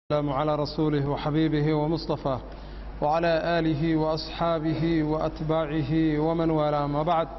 السلام على رسوله وحبيبه ومصطفاه وعلى آله وأصحابه وأتباعه ومن والاه ما بعد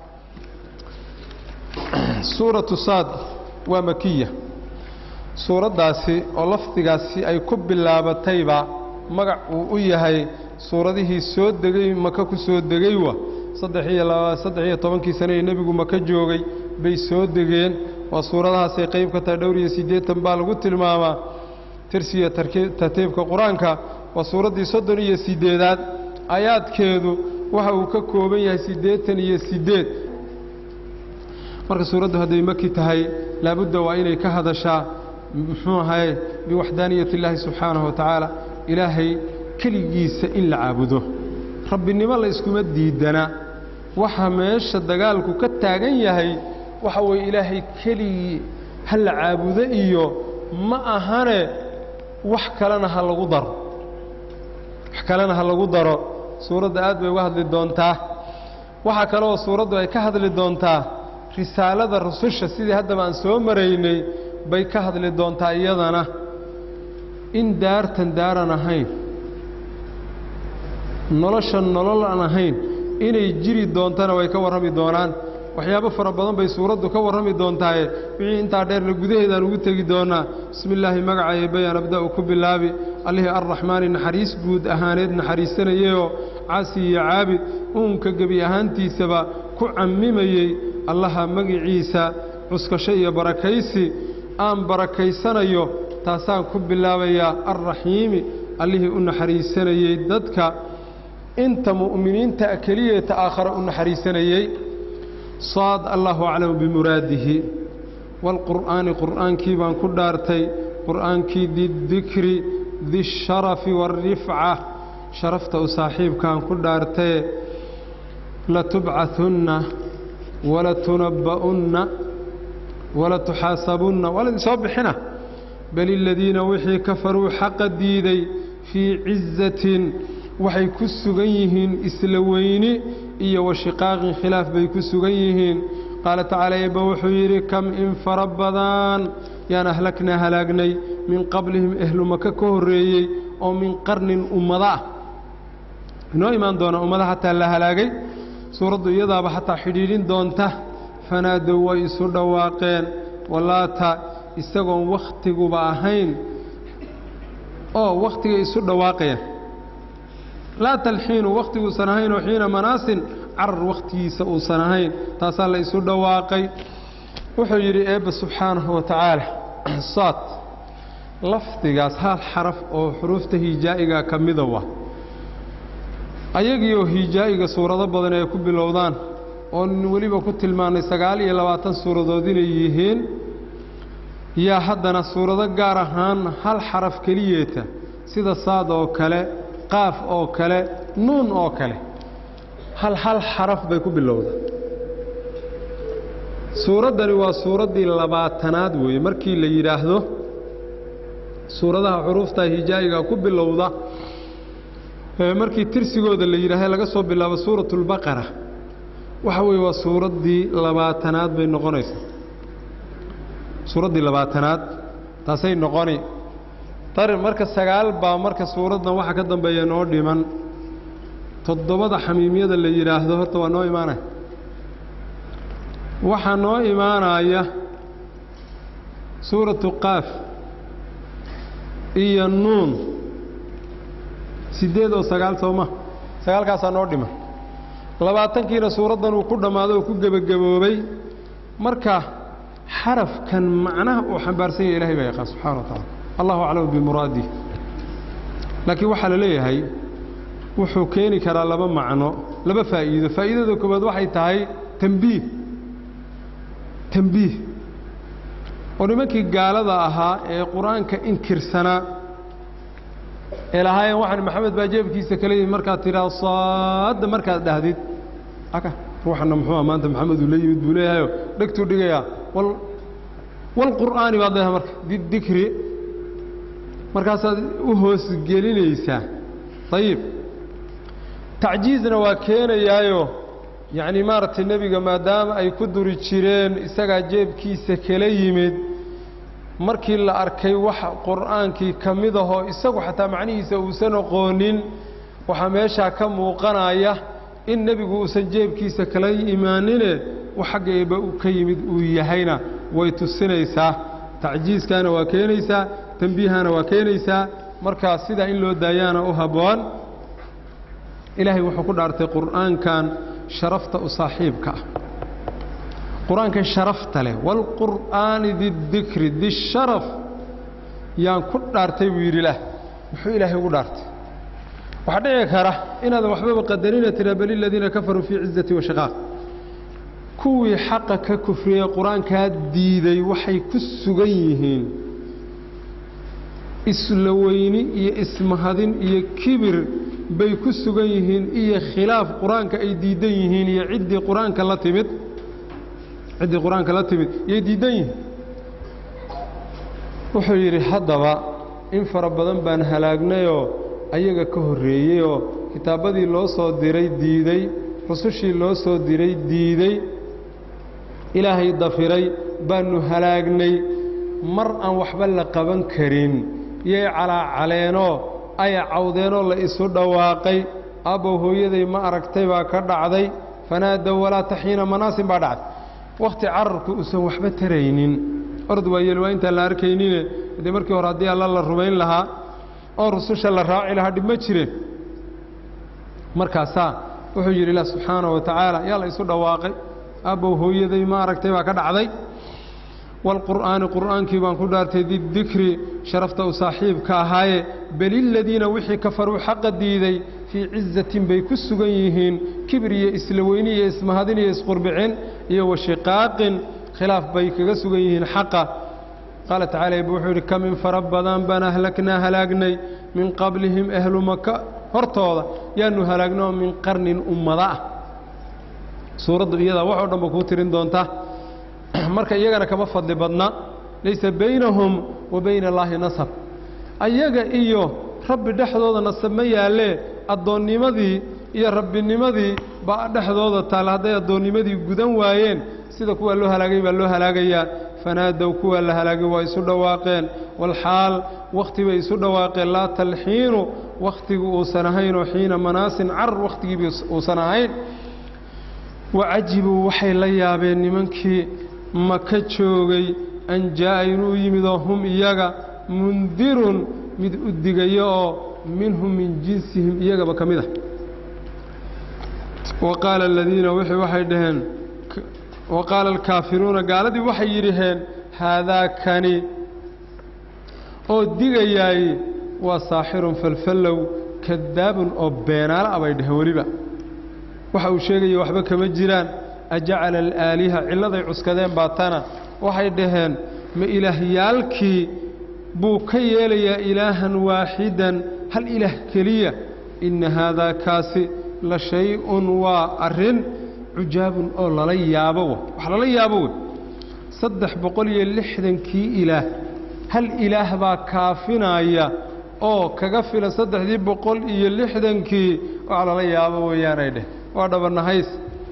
سورة صاد ومكية سورة داسي ولفتقاسي أي كب اللابة تيبا مقع وإيهي سورة دي سود دقي مكاكو سود دقيوة صدحية لا صدحية طبنكي سنة النبي مكا جوغي بي سود دقين وسورة داسي قيب كتادوري سيدية تنبال قلت الماما tirsiga tartiibka qur-aanka waa suuraddii soddon iyo siddeedaad aayaadkeedu waxa uu ka kooban yahay siddeetan iyo siddeed marka suuraddu hadday maki tahay laabudda waa inay ka hadashaa muxuu ahaye biwaxdaaniyati illaahi subxaanahu wa tacaala ilaahay keligiisa in la caabudo rabbinimo la yskuma diidana waxa meesha dagaalku ka taagan yahay waxa weeye ilaahay keligii ha la caabudo iyo ma ahane wax kalena ha lagu daro wax kalena ha lagu daro suuradda aad bay uga hadli doontaa waxaa kaleoo suuraddu ay ka hadli doontaa risaalada rususha sidii haddaba aan soo maraynay bay ka hadli doontaa iyadana in daartan daaran ahayn nolosha nolol aan ahayn inay jiri doontana way ka warrami doonaan waxyaabo fara badan bay suuraddu ka warrami doontaaye wixii intaa dheerna gudaheedaan ugu tegi doonnaa bismi illaahi magacaaye bayaan abda'u ku bilaabi allihii arraxmaani naxariis guud ahaaneed naxariisanayeyoo caasi iyo caabid uunka gebi ahaantiisaba ku cammimayey allaha magiciisa cuskasho iyo barakaysi aan barakaysanayo taasaan ku bilaabayaa arraxiimi allihii u naxariisanayey dadka inta mu'miniinta keliyeeta aakhare u naxariisanayey saad allahu aclamu bimuraadihi waalqur'aani qur'aankii baan ku dhaartay qur'aankii didikri disharafi waalrifca sharafta u saaxiibkaan ku dhaartaye latubcahunna walatunabba'unna walatuxaasabunna waa laydin soo bixina bal iladiina wixii kafaruu xaqa diiday fii cizatin waxay ku sugan yihiin isla weyni iyo washiqaaqin khilaaf bay ku sugan yihiin qaala tacaala eebba wuxuu yidhi kam in fara badan yaan ahlagnaa halaagnay min qablihim ehlu maka ka horreeyey oo min qarnin ummada ah inoo imaan doona ummada hataa la halaagay suuraddu iyadaaba hataa xidhiidhin doonta fanaadow way isu dhawaaqeen walaata isagoon wakhtiguba ahayn oo wakhtigay isu dhawaaqeen laa talxiinu wakhhtiguusan ahayn oo xiina manaasin carar wakhtigiisa uusan ahayn taasaa la isu dhawaaqay wuxuu yidhi eebba subxaanahu wa tacaala saad lafdigaas hal xaraf oo xuruufta hijaa'iga ka mida wa ayagiioo hijaa'iga suurado badan ay ku bilowdaan oon weliba ku tilmaannay sagaal iyo labaatan suuradood inay yihiin yaa haddana suurado gaar ahaan hal xaraf keliyeeta sida saad oo kale qaaf oo kale nuun oo kale hal hal xaraf bay ku bilowda suuraddani waa suuraddii labaatanaad weeye markii la yidhaahdo suuradaha xuruufta hijaa'iga ku bilowda markii tirsigooda la yidhaahdo laga soo bilaabo suuratulbaqara waxa weeye waa suuraddii labaatanaad bay noqonaysaa suuraddii labaatanaad taasay noqoni marka sagaal baa marka suuraddan waxa ka dambeeya noo dhiman toddobada xamiimyada la yidhaahdo horta waa noo imaanaya waxaa noo imaanaya suuratu qaaf iyo nuun siddeed oo sagaal sooma sagaalkaasaa noo dhiman labaatankiina suuraddan uu ku dhammaado oo ku gebagaboobay marka xarafkan macnaha uu xambaarsan yahay ilahay baa yaqaan subxana wa tacala allahu aclamu bimuraadih laakiin waxaa la leeyahay wuxuu keeni karaa laba macno laba faa'iido faa'iidada koowaad waxay tahay tembiih tembiih oo nimankii gaalada ahaa ee qur-aanka inkirsanaa ee lahaayeen waxaan maxamed baa jeebkiisa kala yimid markaad tidhaahdo saadda markaad dhahdid aka ruuxanna muxuua maanta maxamed uu la yimid buu leeyahayo dhegtuu dhigayaa wal walqur'aani baad leedahay marka didikri markaasaad u hoosgelinaysaa ayib tacjiizna waa keenayaayo yacnii maaragtay nebiga maadaama ay ku duri jireen isagaa jeebkiisa kala yimid markii la arkay wax qur'aankii ka mid ahoo isagu xataa macnihiisa uusan aqoonin waxaa meeshaa ka muuqanaya in nebigu uusan jeebkiisa kala imaanine wax xagga eebba ka yimid uu yahayna way tusinaysaa tacjiiskaana waa keenaysaa tembiihana waa keenaysaa markaa sidaa in loo daayaana u habboon ilaahay wuxuu ku dhaartay qur'aankan sharafta u saaxiibka ah qur-aankan sharafta leh waalqur'aani didikri disharaf yaan ku dhaartay buu yidhi ilaah muxuu ilaahay ugu dhaartay waxaa dhici kara inaadan waxbaba qadarina tira bal iladiina kafaruu fii cizati wa shaqaaq kuwii xaqa ka kufriyey qur-aankaa diiday waxay ku sugan yihiin isla weyni iyo ismahadin iyo kibir bay ku sugan yihiin iyo khilaaf qur-aanka ay diidan yihiin iyo ciddii qur-aanka la timid ciddii qur-aanka la timid yay diidan yihiin wuxuu yidhi haddaba in fara badan baan halaagnayoo ayaga ka horreeyeyoo kitaabbadii loo soo diray diiday rusushii loo soo diray diiday ilaahay dafiray baannu halaagnay mar aan waxba la qaban karin yay calaacaleenoo ay cawdeenoo la isu dhawaaqay abbow hooyaday ma aragtay baa ka dhacday fanaadow walaa taxiina manaasin baa dhacday wakhti cararku uusan waxba taraynin ord waayeel waa intaan la arkaynine dee markii hore haddii alla la rumayn lahaa oo rususha la raaci lahaa dhib ma jireen markaasaa wuxuu yidhi ilah subxaana wa tacaala yaa la isu dhawaaqay abbow hooyaday ma aragtay baa ka dhacday waalqur'aani qur'aankii baan ku dhaartay didikri sharafta u saaxiibka ahaaye beliladiina wixii kafaruu xaqa diiday fii cizatin bay ku sugan yihiin kibir iyo isla weyni iyo ismahadin iyo isqurbicin iyo washiqaaqin khilaaf bay kaga sugan yihiin xaqa qaala tacala eb wuxuu yidhi kamin fara badan baan ahlaknaa halaagnay min qablihim ahlu maka hortooda yaanu halaagno min qarnin ummada ah suuraddu iyadaa waxoo dhan ba kuu tirin doontaa marka iyagana kama fadli badna laysa baynahum wa bayna allaahi nasab ayaga iyo rabbi dhexdooda nasab ma yaallee addoonnimadii iyo rabbinimadii baa dhexdooda taal hadday addoonnimadii gudan waayeen sida kuwa loo halaagay baa loo halaagayaa fanaadow kuwa la halaagay waa isu dhawaaqeen walxaal wakhti bay isu dhawaaqeen laa talxiinu wakhtigu uusan ahaynoo xiina manaasin carar wakhtigiibi uusan ahayn wacajibuu waxay la yaabeen nimankii maka joogay an jaa'a inuu yimidoo hum iyaga mundirun mid u digaya oo minhum min jinsihim iyagaba ka mid ah wa qaala aladiina wixii waxay dhaheen wa qaala alkaafiruuna gaaladii waxay yidhaheen haadaa kani oo digayaay waa saaxirun falfallow kadaabun oo beenaala a bay dhaheen weliba waxa uu sheegaya waxba kama jiraan ajacala alaaliha cilladay cuskadeen baa tana waxay dhaheen ma ilaahyaalkii buu ka yeelayaa ilaahan waaxidan hal ilaah keliya inna haadaa kaasi la shay-un waa arrin cujaabun oo lala yaabo w wax lala yaabo wey saddex boqol iyo lixdankii ilaah hal ilaah baa kaafinaya oo kaga filan saddexdii boqol iyo lixdankii wax lala yaabo weeyaanay dheh waa dhabanahays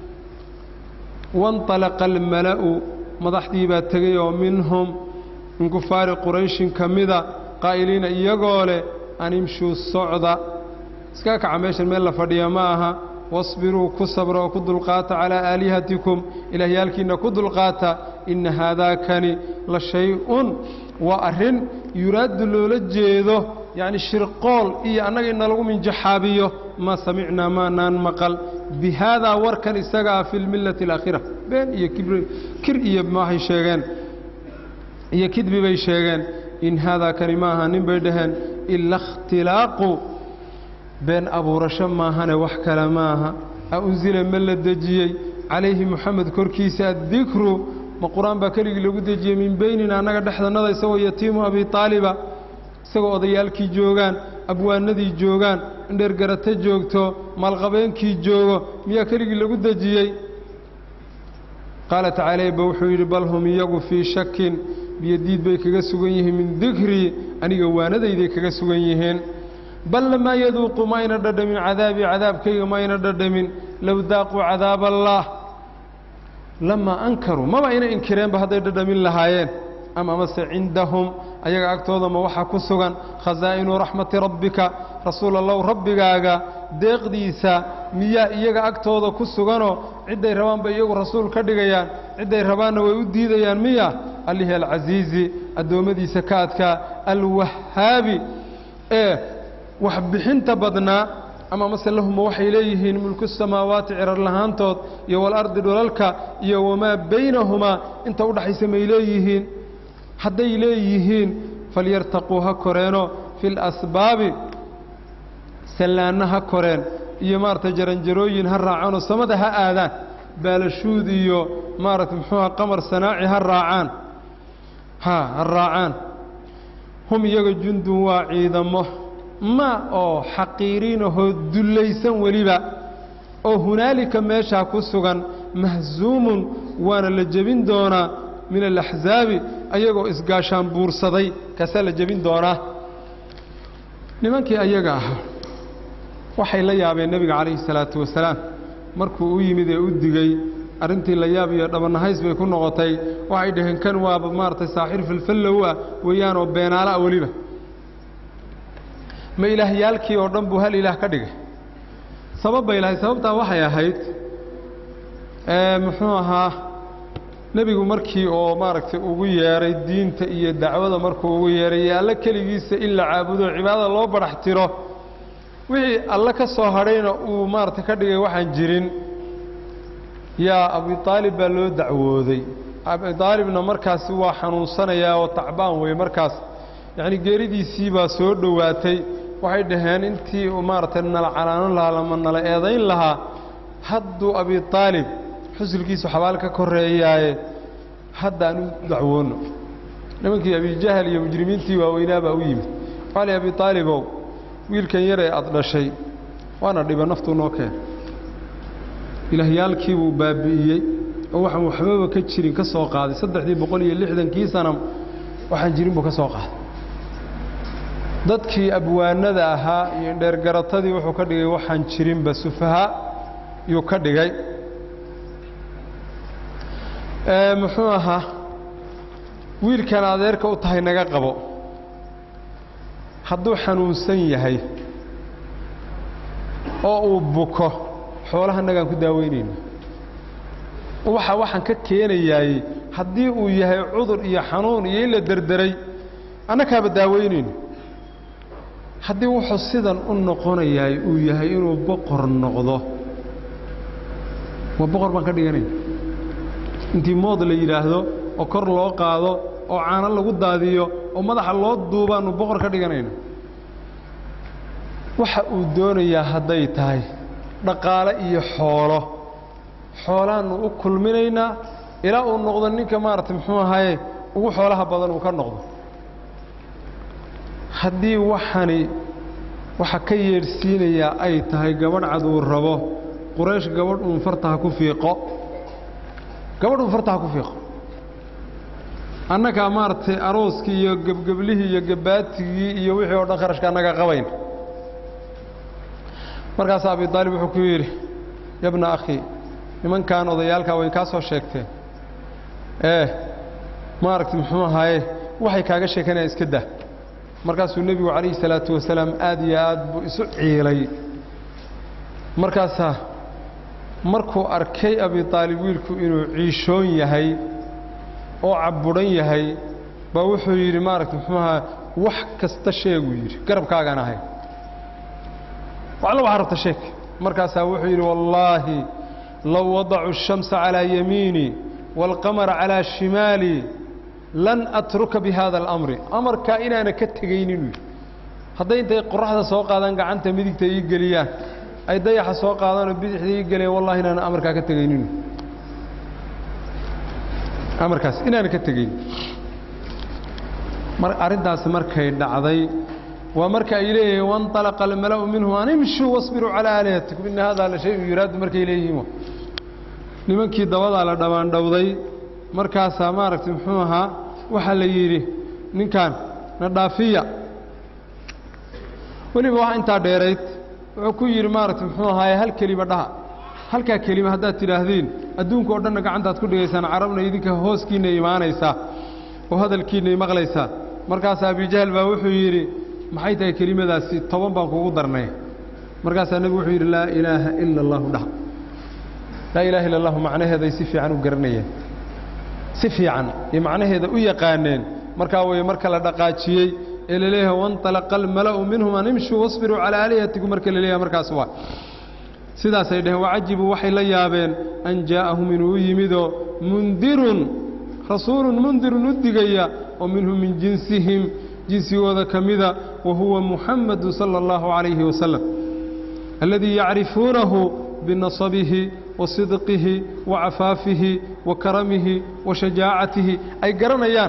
waاnطalaqa almala'u madaxdii baa tegay oo minhum min kufaari qurayshin ka mida qaa'iliina iyagoo leh an imshuu socda iska kaca meeshan meel la fadhiya ma aha wasbiruu ku sabra oo ku dulqaata calaa aalihatikum ilaahyaalkiinna ku dulqaata inna haadaakani la shay-un waa arrin yuraaddu loola jeedo yacni shirqool iyo annaga inna lagu minjaxaabiyo maa samicnaa maanaan maqal bi haadaa warkan isagaa fi lmillati alaakhira been iyo kibr kir iyo maxay sheegeen iyo kidbi bay sheegeen in haadaa kani ma aha nin bay dhaheen ila ikhtilaaqu been abuurasho maahane wax kale ma aha a unsila ma la dejiyey calayhi moxamed korkiisa addikru ma qur-aan baa keligii lagu dejiyey min beynina annaga dhexdannada isagoo yatiimu abi taaliba isagoo odayaalkii joogaan abwaanadii joogaan indheergarate joogto maalqabeenkii joogo miyaa keligii lagu dejiyey qaala tacaala ba wuxuu yidhi bal hum iyagu fii shakin biyodiid bay kaga sugan yihiin min dikrii aniga waanadayday kaga sugan yihiin bal lamaa yaduuqu mayna dhadhamin cadaabii cadaabkayga mayna dhadhamin low daaquu cadaaba allaah lamaa ankaruu maba ina inkireenba hadday dhadhamin lahaayeen ama amase cindahum ayaga agtooda ma waxaa ku sugan khasaa'inu raxmati rabbika rasuul allow rabbigaaga deeqdiisa miyaa iyaga agtooda ku suganoo cidday rabaanba iyagu rasuul ka dhigayaan cidday rabaanna way u diidayaan miya allihii alcasiizi addoommadiisa ka adkaa alwahaabi ee waxbixinta badnaa ama mase lahuma waxay leeyihiin mulku samaawaati cirar lahaantood iyo walardi dhulalka iyo wamaa baynahumaa inta u dhaxaysa may leeyihiin hadday leeyihiin falyartaquu ha koreeno fi lasbaabi sallaanna ha koreen iyo maaragtay jaranjarooyin ha raacaanoo samada ha aadaan baalashuud iyo maaragtay muxuuha qamar sanaaci ha raacaan ha ha raacaan hum iyaga jundun waa ciidamo ma oo xaqiiriinahoo dullaysan weliba oo hunaalika meeshaa ku sugan mahsuumun waana la jebin doonaa min alaxsaabi ayagoo isgaashaan buursaday kaasaa la jebin doonaa nimankii ayaga ahaa waxay la yaabeen nebiga calayhi salaatu wasalaam markuu u yimid ee u digey arrintii la yaab iyo dhabanahays bay ku noqotay waxay dhaheen kan waaba maaragtay saaxir filfallow ah weeyaan oo beenaala ah weliba ma ilaahyaalkii oo dhan buu hal ilaah ka dhigay sabab bay lahayd sababtaa waxay ahayd muxuu ahaa nebigu markii oo maaragtay ugu yeedhay diinta iyo dacwada markuu ugu yeedhay iyo alle keligiisa in la caabudo cibaadada loo badhax tiro wixii alle ka soo hadhayna uu maaragtay ka dhigay waxaan jirin yaa abitaalib baa loo dacwooday abitaalibna markaasi waa xanuunsanayaa oo tacbaan wey markaas yacni geeridiisii baa soo dhowaatay waxay dhaheen intii uu maaragtay nala canaanan lahaa lama nala eedayn lahaa hadduu abitaalib xusulkiisu xabaal ka korreeyaaye haddaan u dacwoonno nimankii abijahal iyo mujrimiintii waaweynaa baa u yimid waxaa li abitaalibow wiilkan yar ee aad dhashay waana dhiba naftuu noo keen ilaahyaalkiibuu baabi'iyey oo waxaan waxbaba ka jirin ka soo qaaday saddexdii boqol iyo lixdankii sana waxaan jirin buu ka soo qaaday dadkii abwaanada ahaa iyo indheergaratadii wuxuu ka dhigay waxaan jirinba sufahaa yuu ka dhigay muxuu ahaa wiilkan adeerka u tahay naga qabo hadduu xanuunsan yahay oo uu buko xoolaha nagaan ku daaweynayna waxa waxaan ka keenayaay haddii uu yahay cudur iyo xanuun iyo in la derderay annakaaba daaweynayno haddii wuxuu sidan u noqonayaay uu yahay inuu boqor noqdo waa boqor baan ka dhiganayna intii mood la yidhaahdo oo kor loo qaado oo caano lagu daadiyo oo madaxa loo duubaannu boqor ka dhiganayna waxa uu doonayaa hadday tahay dhaqaale iyo xoolo xoolaannu u kulminaynaa ilaa uu noqdo ninka maaragtay muxuu ahaye ugu xoolaha badan uu ka noqdo haddii waxani waxa ka yeedhsiinayaa ay tahay gabadh cad uu rabo quraysh gabadh uun farta ha ku fiiqo gabadh uun farta ha ku fiiqo annagaa maaragtay arooskii iyo gebgeblihii iyo gabaatigii iyo wixii oo dhan kharashka annaga qabayn markaasaa abidaalib wuxuu ku yidhi yabna akhi nimankan odayaalkaa way kaa soo sheegteen ee maaragtay muxuu ahaaye waxay kaaga sheekanayaan iska dah markaasuu nebigu calayhi salaatu wasalaam aad iyo aad buu isu ciilay markaasaa markuu arkay abitaalib wiilku inuu ciishoon yahay oo cabudhan yahay baa wuxuu yidhi maaragtay muxuu ahaa wax kasta sheeguu yidhi garabkaagaan ahay waxla waxaa rabta sheeg markaasaa wuxuu yidhi wallaahi low wadacu الshamsa calىa yamiinii wاlqamara calىa shimaalii lan atruka bihada اlamri amarkaa inaana ka tegaynin uu yidhi hadday intay qoraxda soo qaadaan gacanta midigta ii geliyaan ay dayaxa soo qaadaanoo bidixda ii geliyaan wallahi inaana amarkaa ka tegaynin amarkaas inaana ka tegayn arrintaasi markay dhacday waa marka ay leeyihiin waاnطalaqa almala'u minhum an imshuu wasbiruu calىa aalihatikum ina hada la shayun yuraadu markay leeyihiin nimankii dabadaa la dhammaandhowday markaasaa maaragtay muxuu ahaa waxaa la yidhi ninkan na dhaafiya weliba wax intaa dheerayd wuxuu ku yidhi maaragtay muxuu ahaaye hal kelima dhaha halkaa kelima haddaad tidhaahdiin adduunka oo dhanna gacantaad ku dhigaysaan carabna idinka hooskiinna imaanaysaa oo hadalkiinnay maqlaysaa markaasaa abijahl baa wuxuu yidhi maxay tahay kelimadaasi toban baan kugu darnay markaasaa nebigu wuxuu yidhi laa ilaaha ila allahu dhah laa ilaha illa allahu macnaheeday si fiican u garanayeen si fiican iyo macnaheeda u yaqaaneen markaa way marka la dhaqaajiyey ee la leeyahay wainطalaqa almala'u minhum an imshuu wasbiruu calaa aalihatikum marka la leeyahay markaas waa sidaasay dhaheen wacajibuu waxay la yaabeen an jaa'ahum inuu u yimidoo mundirun rasuulun mundirun u digaya oo minhum min jinsihim jinsigooda ka mida wa huwa muxamadu sala allahu calayhi wasalam alladii yacrifuunahu binasabihi wa sidqihi wa cafaafihi wa karamihi wa shajaacatihi ay garanayaan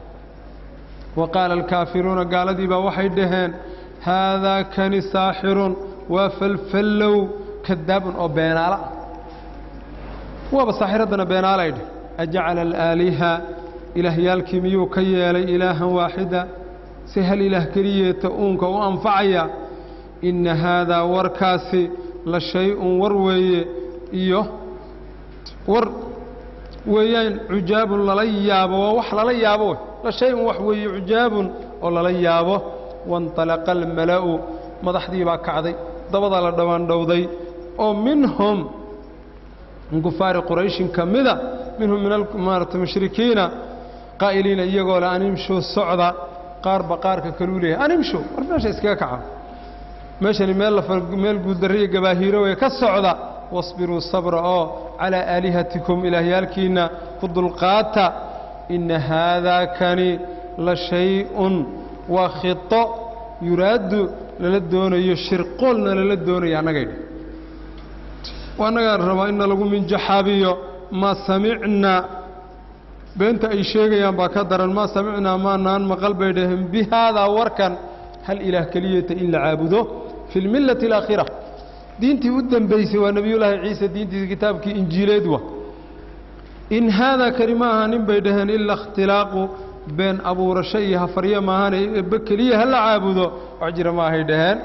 wa qaala alkaafiruuna gaaladii baa waxay dhaheen haadaa kani saaxirun waa falfallow kadaabun oo beenaala ah waaba saaxiraddana beenaalay dheh ajacala alaaliha ilaahyaalkii miyuu ka yeelay ilaahan waaxida si hal ilaah keliyeeta uunka u anfacaya inna haadaa warkaasi la shay-un war weeye iyo war weeyaan cujaabun lala yaabo waa wax lala yaabo wey la shay-un wax weeye cujaabun oo lala yaabo wainطalaqa almala'u madaxdii baa kacday dabadaa la dhammaandhowday oo minhum min kufaari qurayshin ka mida minhum min maarata mushrikiina qaa'iliina iyagoo le animshu socda qaarba qaarka kaluu leeyahay animshu war meesha iskaga kaca meeshani meel meel guuldarriya gabaahiiro weye ka socda wasbiruu sabra oo calaa aalihatikum ilaahyaalkiinna ku dulqaata inna haadaa kani la shay-un waa khito yuraaddu lala doonayo shirqoolna lala doonayo annagay dheh annagaan rabaa inna lagu minjaxaabiyo maa samicnaa beenta ay sheegayaan baa ka daran maa samicnaa maanaan maqal bay dhaheen bi haadaa warkan hal ilaah keliyata in la caabudo fi lmillati alaakhira diintii u dembaysay waa nebiyullaahi ciise diintiisa kitaabkii injiileed wa in haadaa kani ma aha nin bay dhaheen ila ikhtilaaqu been abuurasho iyo hafaryo maahane ebe keliya ha la caabudo wax jira maahay dhaheen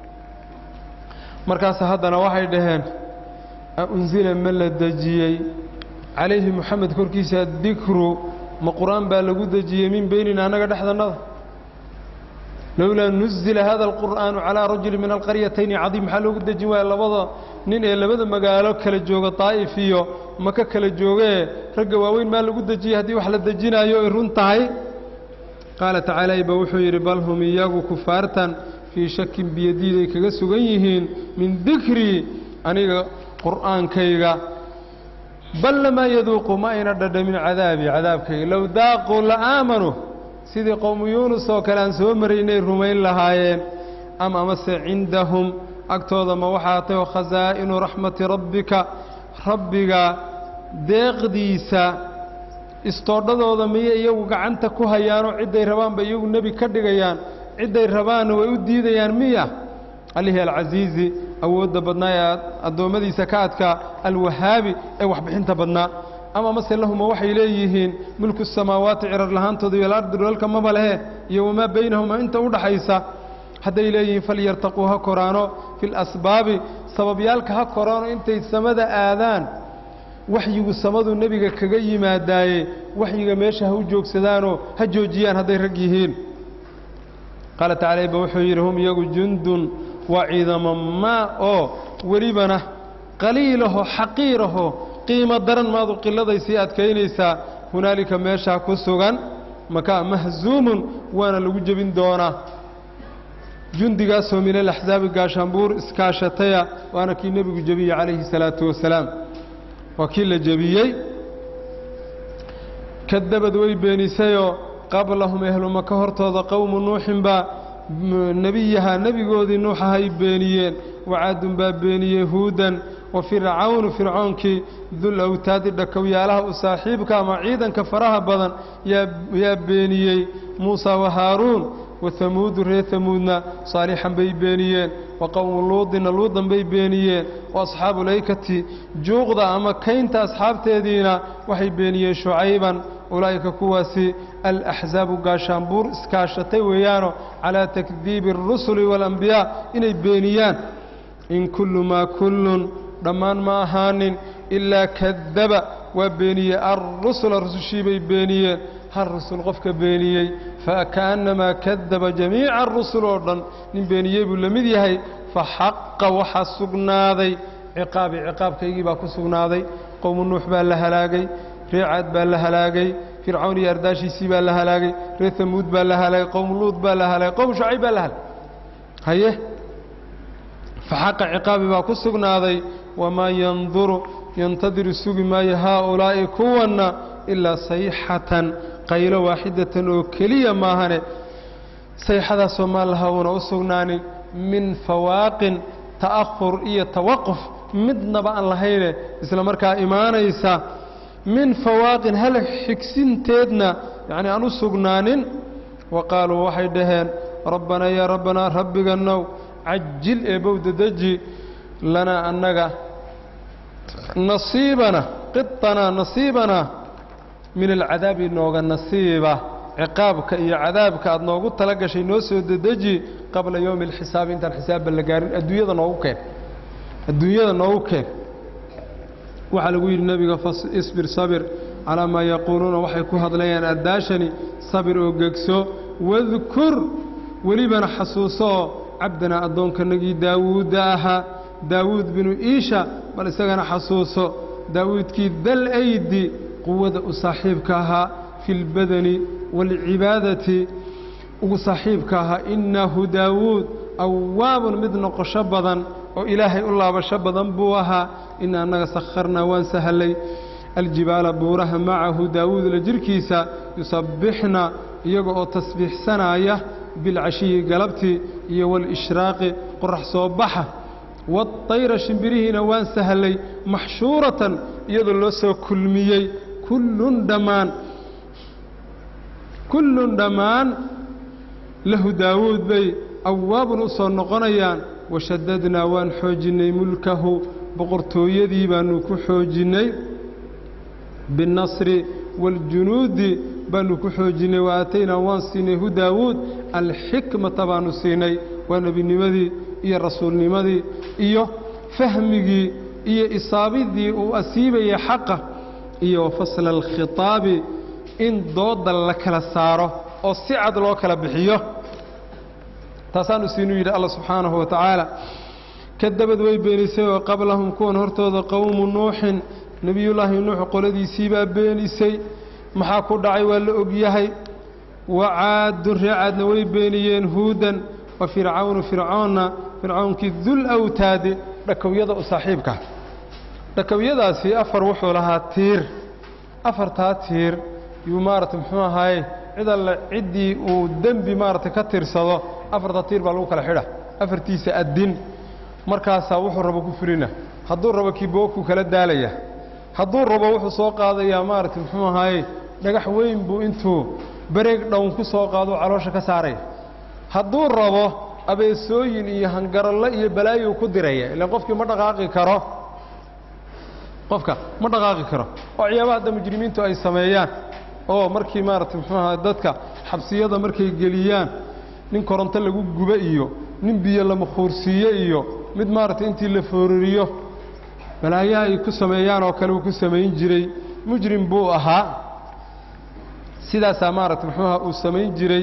markaas haddana waxay dhaheen unzila ma la dejiyey calayhi moxamed korkiisa dikru ma qur-aan baa lagu dejiyey min beynina annaga dhexdannada lowlaa nuzila hada alqur'aanu calaa rajuli min alqaryatayni cadiim maxaa loogu dejin waaya labada nin ee labada magaalo kala jooga daa'if iyo maka kala joogee ragga waaweyn maa lagu dejiyey haddii wax la dejinaayo ay run tahay qaala tacaala ba wuxuu yidhi bal hum iyagu kufaartan fii shakin biyadiiday kaga sugan yihiin min dikrii aniga qur'aankayga bal lamaa yaduuqu ma ayna dhadhamin cadaabi cadaabkayga low daaquu la aamanuu sidii qowmu yuunus oo kale aan soo maraynay rumayn lahaayeen am amase cindahum agtooda ma waxaa tahay khasaa'inu raxmati rabbika rabbiga deeqdiisa istoodhadooda miyay iyagu gacanta ku hayaanoo cidday rabaanba iyagu nebi ka dhigayaan cidday rabaanna way u diidayaan miya allihii alcasiizi awoodda badnaa ee addoommadiisa ka adkaa alwahaabi ee waxbixinta badnaa ama mase lahuma waxay leeyihiin mulku samaawaati cirar lahaantooda iyo alardi dholalka maba lehe iyo wamaa baynahuma inta u dhaxaysa hadday leeyihiin falyartaquu ha koraano fi lasbaabi sababyaalka ha koraano intay samada aadaan waxyigu samadu nebiga kaga yimaadaaye waxyiga meesha ha u joogsadaanoo ha joojiyaan hadday rag yihiin qaala tacala ba wuxuu yidhi hum iyagu jundun waa ciidamo maa oo welibana qaliilaho xaqiiraho qiimo daran maadu qilladay sii adkaynaysaa hunaalika meeshaa ku sugan makaa mahzuumun waana lagu jebin doonaa jundigaasoo min alaxsaabi gaashaanbuur iskaashataya waana kii nebigu jebiyey calayhi salaatu wasalaam waa kii la jebiyey kadabad way beenisayoo qablahum ehluma ka hortooda qowmu nuuxin baa nebiyaha nebigoodii nuuxahay beeniyeen wacaadun baa beeniyey huudan wa fircawnu fircoonkii dul awtaadi dhakowyaalaha u saaxiibka ama ciidanka faraha badan yaa beeniyey muusa wa haaruun wa hamuudu reer hamuudna saalixan bay beeniyeen wa qowmu luudina luudan bay beeniyeen wa asxaabu laykati juuqda ama kaynta asxaabteediina waxay beeniyeen shucayban ulaa'ika kuwaasi alaxsaabu gaashaanbuur iskaashatay weeyaano calaa takdiibi alrusuli waalambiyaa inay beeniyaan in kullu maa kullun dhammaan ma ahaanin ilaa kadaba waa beeniyey alrusula rusushii bay beeniyeen hal rusul qofka beeniyey faka'annamaa kadaba jamiica arusul oo dhan nin beeniyey buu la mid yahay faxaqa waxaa sugnaaday ciqaabi ciqaabkaygii baa ku sugnaaday qowmu nuux baa la halaagay ree caad baa la halaagay fircawn iyo ardaashiisii baa la halaagay reer tamuud baa la halaagay qowmu luud baa la halaagay qowmu shucayb baa la halaagay haye faxaqa ciqaabi baa ku sugnaaday wamaa yanduru yantadiru sugi maayo haaulaa'i kuwanna ilaa sayxatan qaylo waaxidatan oo keliya maahane sayxadaasoo maan laha uuna u sugnaanin min fawaaqin ta'ahur iyo tawaquf midnaba aan lahayne isla markaa imaanaysa min fawaaqin hal xigsinteedna yacnii aan u sugnaanin wa qaaluu waxay dhaheen rabbanaa yaa rabbanaa rabbiganow cajil eebow dedeji lanaa annaga nasiibana qiطanaa nasiibanaa min alcadaabi nooga nasiiba ciqaabka iyo cadaabka aad noogu tala gashay noo soo dedeji qabla yowmi alxisaabi intaan xisaabba la gaarin adduunyada noogu keen adduunyada noogu keen waxaa lagu yidhi nebiga isbir sabir calaa maa yaquuluuna waxay ku hadlayaan addaashani sabir oo gegso wadkur welibana xasuusooo cabdanaa addoonkanagii daawuudda ahaa daawuud binu iisha bal isagana xasuuso daawuudkii dal aydi quwada u saaxiibka ahaa fi اlbadani wاlcibaadati ugu saaxiibka ahaa innahu daawuud awaabun mid noqosho badan oo ilaahay u laabasho badan buu ahaa ina annaga sakharnaa waan sahallay aljibaala buuraha macahu daawuud la jirhkiisa yusabbixna iyaga oo tasbiixsanaya bilcashiyi galabtii iyo waalishraaqi qorax soo baxa waatayra shimbirihiina waan sahallay maxshuuratan iyadoo loo soo kulmiyey kullun dhammaan kullun dhammaan lahu daawuud bay awaabun u soo noqonayaan washadadnaa waan xoojinnay mulkahu boqortooyadii baannu ku xoojinnay binnasri waaljunuudi baannu ku xoojinnay wa aataynaa waan siinay hu daawuud alxikmata baannu siinay waa nebinimadii iyo rasuulnimadii iyo fahmigii iyo isaabidii uu asiibayay xaqa iyo wa fasla alkhitaabi in dooda la kala saaro oo si cad loo kala bixiyo taasaanu siinuu yidhi alla subxaanahu wa tacaala kadabad way beenisay oo qablahum kuwan hortooda qowmu nuuxin nebiyullaahi nuux qoladiisii baa beenisay maxaa ku dhacay waa la ogyahay wa caadun ree caadna way beeniyeen huudan wa fircawnu fircoonna fircawnkii dul awtaadi dhakowyada u saaxiibka dhakowyadaasi afar wuxuu lahaa tiir afartaa tiir yuu maaragtay muxuu ahaaye cid alle ciddii uu dembi maaragtay ka tirsado afarta tiir baa lagu kala xidha afartiisa addin markaasaa wuxuu rabo ku fulina hadduu rabo kiboogkuu kala daalaya hadduu rabo wuxuu soo qaadayaa maaragtay muxuu ahaaye dhagax weyn buu intuu bareeg dhown ku soo qaadou caloosha ka saaraya hadduu rabo abeesooyin iyo hangaralle iyo balaayuu ku diraya ilaan qofkii ma dhaqaaqi karo qofka ma dhaqaaqi karo oo ciyaabaha hadda mujrimiintu ay sameeyaan oo markii maaragtay muxuu ahaa dadka xabsiyada markay geliyaan nin koronto lagu gubo iyo nin biyo la makhuursiiye iyo mid maaragtay intii la foorariyo balaayaha ay ku sameeyaan oo kale uu ku samayn jiray mujrim buu ahaa sidaasaa maaragtay muxuu aha uu samayn jiray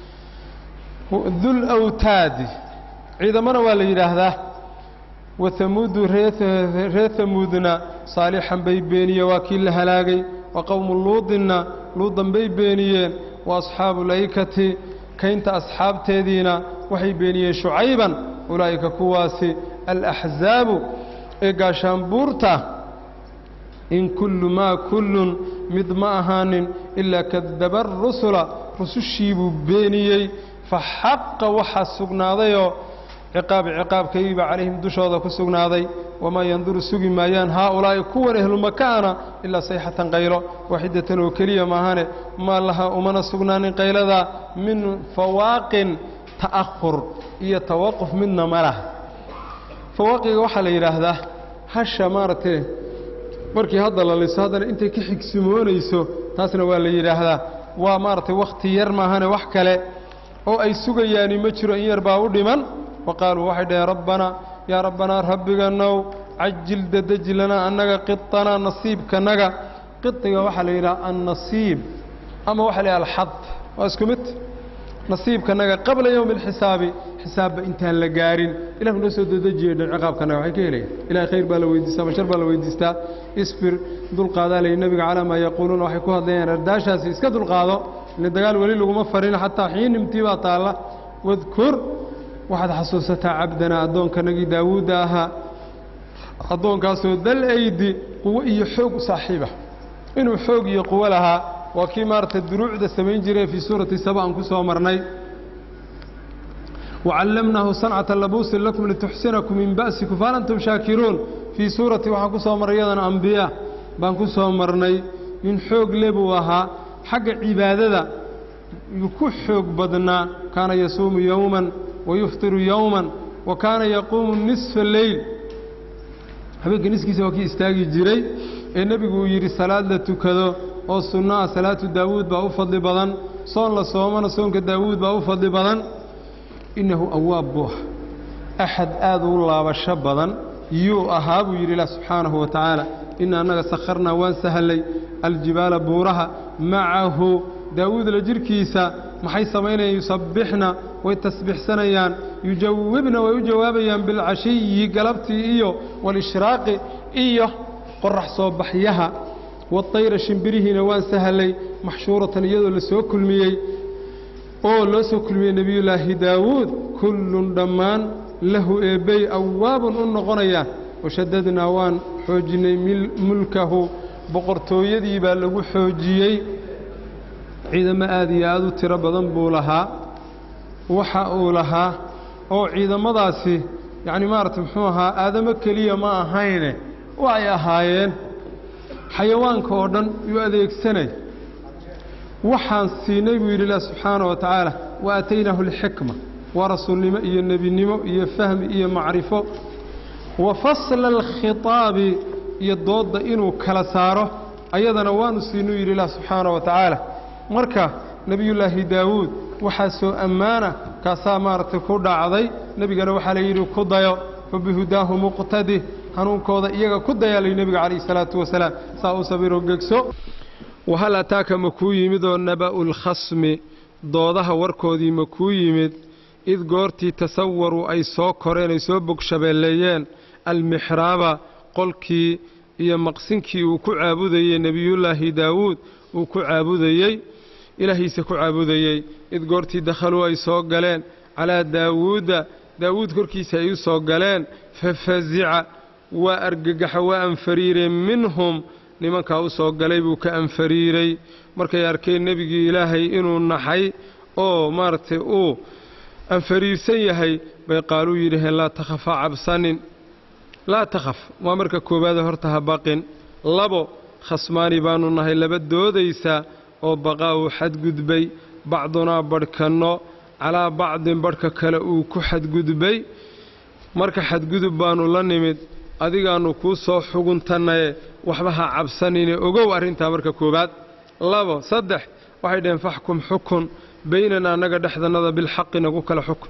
dul awtaadi ciidamana waa la yidhaahdaa wahamuudu reer hamuudna saalixan bay beeniyeen waa kii la halaagay wa qowmu luudinna luudan bay beeniyeen wa asxaabu laykati kaynta asxaabteediina waxay beeniyeen shucayban ulaa'ika kuwaasi alaxzaabu ee gaashaanbuurta in kullu maa kullun mid ma ahaanin ilaa kadaba arusula rusushii buu beeniyey fa xaqa waxaa sugnaadayoo ciqaabi ciqaabkaygiibaa calayhim dushooda ku sugnaaday wamaa yanduru sugi maayaan haaulaa'i kuwan ehlumakaana ilaa sayxatan qaylo waaxidatan oo keliya maahane maa laha umana sugnaanin qayladaa min fawaaqin ta'ahur iyo tawaquf midna ma laha fawaaqiga waxaa la yidhaahdaa hasha maaragtee markii hadda la liso haddana intay ka xigsimoonayso taasna waa la yidhaahdaa waa maaragtay wakhti yar maahane wax kale oo ay sugayaani ma jiro in yar baa u dhiman wa qaaluu waxay dhaheen rabbanaa yaa rabbanaa rabbiganow cajil dadeji lanaa annaga qitanaa nasiibkanaga qidiga waxaa la yidhaha annasiib ama waxaa la yidhaha alxad waa isku mid nasiibkanaga qabla yowmi alxisaabi xisaabba intaan la gaarin ilahu noo soo dedejiyo dhan ciqaabkanaga waxay ka helayaan ilahay khayr baa la weydiistaa bashar baa la weydiistaa isbir dulqaadaa layi nebiga calaa maa yaquuluuna waxay ku hadlayaan ardaashaasi iska dulqaado ile dagaal weli laguma farin xataa xiinimtii baa taalla wadkur waxaad xasuusataa cabdanaa addoonkanagii daawuudda ahaa addoonkaasoo dal aydi quwo iyo xoog u saaxiiba inuu xoog iyo quwo lahaa waa kii maaragtay duruucda samayn jiray fii suurati saba aan ku soo marnay wacallamnaahu sancata labuusin lakum lituxsinakum min ba'sikum fahal antum shaakiruun fii suurati waxaan ku soo marray iyadana ambiya baan ku soo marnay nin xoog le buu ahaa xagga cibaadada yuu ku xoog badnaa kaana yasuumu yowman wayuftiru yowman wa kaana yaquumu nisfa leyl habeenka niskiisa waa kii istaagi jiray ee nebigu uu yidhi salaad la tukado oo sunno ah salaatu daawuud baa u fadli badan soon la soomana soonka daawuud baa u fadli badan innahu awaab buu ah axad aad u laabasho badan yuu ahaa buu yidhi ilah subxaanahu wa tacaala ina annaga sakharnaa waan sahallay aljibaala buuraha macahu daawuud la jirhkiisa maxay samaynayaan yusabbixna way tasbixsanayaan yujawibna way u jawaabayaan bilcashiyi galabtii iyo walishraaqi iyo qorax soo baxyaha waطayra shimbirihiina waan sahlay maxshuuratan iyadoo la soo kulmiyey oo loo soo kulmiyey nebiyullaahi daawuud kullun dhammaan lahu eebbey awaabun u noqonayaan washadadnaa waan xoojinnay mulkahu boqortooyadii baa lagu xoojiyey ciidamo aad iyo aad u tiro badan buu lahaa waxa uu lahaa oo ciidamadaasi yacni maaragtay muxuu ahaa aadamo keliya ma ahayne waxay ahaayeen xayawaanka oo dhan yuu adeegsanay waxaan siinay buu yidhi ilah subxaana wa tacaala wa aataynaahu alxikma waa rasuulnimo iyo nebinimo iyo fahmi iyo macrifo wa fasla alkhitaabi iyo doodda inuu kala saaro ayadana waanu siinuu yidhi ilah subxaana wa tacaala marka nebiyullaahi daawuud waxaa soo ammaana kaasaa maaragtay ku dhacday nebigana waxaa la yidhi ku dayo fa bihudaahu muqtadi hanuunkooda iyaga ku dayaa layi nebiga calayhi salaatu wasalaam saa u sabiroo gegso wahal ataaka ma kuu yimid oo naba'u lkhasmi doodaha warkoodii ma kuu yimid id goortii tasawaruu ay soo koreen ay soo bogshabeelleeyeen almixraaba qolkii iyo maqsinkii uu ku caabudayey nebiyullaahi daawuud uu ku caabudayey ilaahiisa ku caabudayey id goortii dakhaluu ay soo galeen calaa daawuudda daawuud korkiisa ay u soo galeen fafazica waa argagaxa waa anfariireen minhum nimankaa u soo galay buu ka anfariiray markay arkeen nebigii ilaahay inuu naxay oo maaragtay uu anfariirsan yahay bay qaaluu yidhaheen laa takhafa cabsanin laa takhaf waa marka koowaade horta ha baqin labo khasmaani baannu nahay laba doodaysa oo baqaa uu xadgudbay bacdunaa badhkanno calaa bacdin badhka kale uu ku xadgudbay marka xadgudub baannu la nimid adigaannu kuu soo xuguntannaye waxba ha cabsanine ogow arrintaa marka koowaad labo saddex waxay dhaheen faxkum xukun baynana annaga dhexdannada bilxaqi nagu kala xukun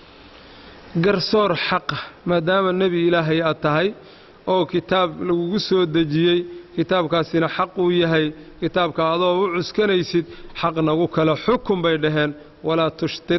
garsoor xaqa maadaama nebi ilaahay aad tahay oo kitaab lagugu soo dejiyey kitaabkaasina xaq uu yahay kitaabka adoo u cuskanaysid xaq nagu kala xukun bay dhaheen walaa tushtid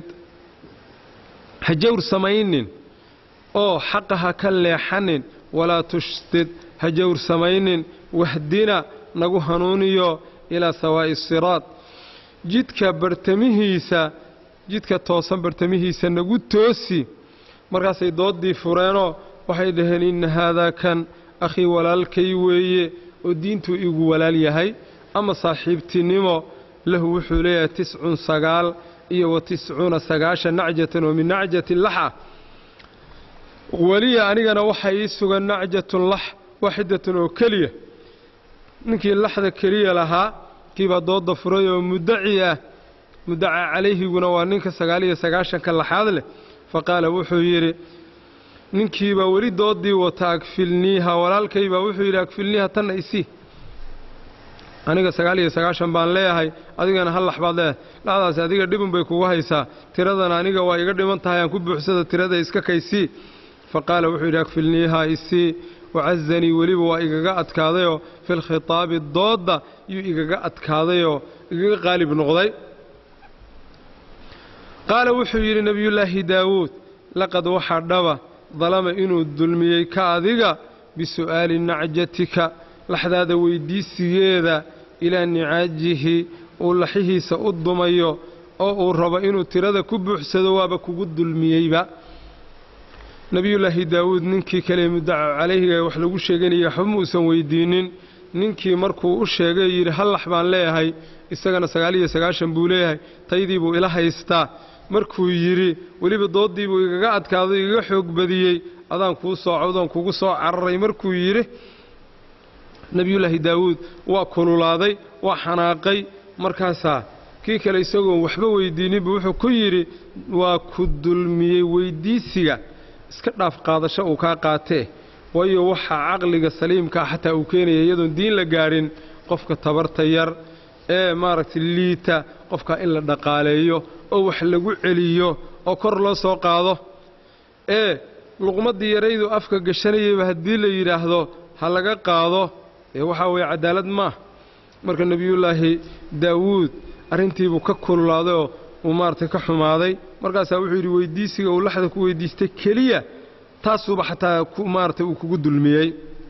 ha jawr samaynin oo xaqa ha ka leexanin walaa tushtid ha jawr samaynin wahdina nagu hanuuniyo ilaa sawaa'i siraad jidka bartamihiisa jidka toosan bartamihiisa nagu toosi markaasay dooddii fureenoo waxay dhaheen inna haadaa kan akhii walaalkay weeye oo diintuu igu walaal yahay ama saaxiibtinimo lahu wuxuu leeyahay tiscun sagaal iyo wa tiscuuna sagaashan nacjatan oo min nacjati lax ah weliya anigana waxaa ii sugan nacjatun lax waaxidatun oo keliya ninkii laxda keliya lahaa kiibaa doodda furay oo muddaci ah muddaca calayhiguna waa ninka sagaal iyo sagaashanka laxaad leh fa qaala wuxuu yidhi ninkiibaa weli dooddii wata agfilniiha walaalkaybaa wuxuu yidhi agfilniiha tanna isii aniga sagaal iyo sagaashan baan leeyahay adigana hal lax baad leeyahay laxdaasi adiga dhibun bay kugu haysaa tiradana aniga waa iga dhiman tahay aan ku buuxsada tirada iska kaysii fa qaala wuxuu yidhi agfilniiha isii wacazanii weliba waa igaga adkaadayoo filkhitaabi doodda yuu igaga adkaadayoo igaga qaalib noqday qaala wuxuu yidhi nebiyullaahi daawuud laqad waxaa dhaba dalama inuu dulmiyey ka adiga bisu'aali nacjatika laxdaada weyddiisigeeda ilaa nicaajihi uu laxihiisa u dumayo oo uu rabo inuu tirada ku buuxsado waaba kugu dulmiyeyba nebiyullaahi daawuud ninkii kale muddaca calayhiga wax lagu sheeganayay waxba muusan weyddiinnin ninkii markuu u sheegay yidhi hal lax baan leeyahay isagana sagaal iyo sagaashan buu leeyahay taydii buu ila haystaa markuu yidhi weliba dooddii buu igaga adkaaday igaga xoog badiyey adaan kuu soo cawdoon kugu soo cararay markuu yidhi nebiyullaahi daawuud waa kululaaday waa xanaaqay markaasaa kii kale isagoon waxba weyddiininbu wuxuu ku yidhi waa ku dulmiyey weyddiisiga iska dhaaf qaadasho uu kaa qaatee waayo waxaa caqliga saliimkaa xataa uu keenaya iyadoon diin la gaadhin qofka tabarta yar ee maaragtay liita qofkaa in la dhaqaaleeyo oo wax lagu celiyo oo kor loo soo qaado ee luqmaddii yaraydu afka gashanayayba haddii la yidhaahdo ha laga qaado ee waxaa weeye cadaalad maah marka nebiyullaahi daawuud arrintiibuu ka kululaaday oo uu maaragtay ka xumaaday markaasaa wuxuu yidhi weyddiisiga uu laxda ku weyddiistay keliya taasuuba xataa maaragtay uu kugu dulmiyey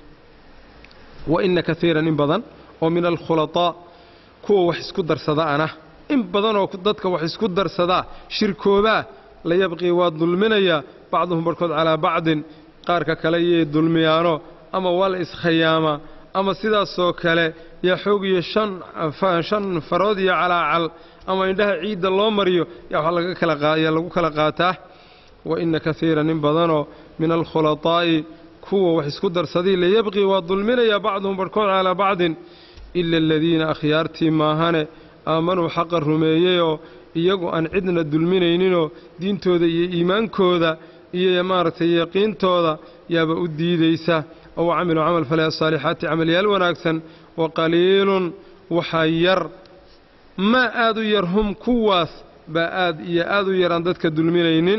wa inna kaiiran in badan oo min alkhulataa kuwa wax isku darsadaana in badanoo dadka wax isku darsadaa shirkoobaa la yabqii waa dulminayaa bacduhum barhkood calaa bacdin qaarka kale iyay dulmiyaano ama waa la iskhayaamaa ama sidaasoo kale yaa xoog iyo shan farood iyo calaacal ama indhaha ciidda loo mariyo yaa lagu kala qaataa wa inna kaiiran in badanoo min alkhulaطaa'i kuwa wax isku darsadii layabqii waa dulminayaa bacduhum barhkood calaa bacdin ila aladiina akhyaartii maahane aamanuu xaqa rumeeyeyoo iyagu aan cidna dulminayninoo diintooda iyo iimaankooda iyo maaragtay yaqiintooda yaaba u diidaysa ow camiluu camal falay asaalixaati camalyaal wanaagsan wa qaliilun waxaa yar maa aad u yar hum kuwaas baa aad iyo aad u yar aan dadka dulminaynin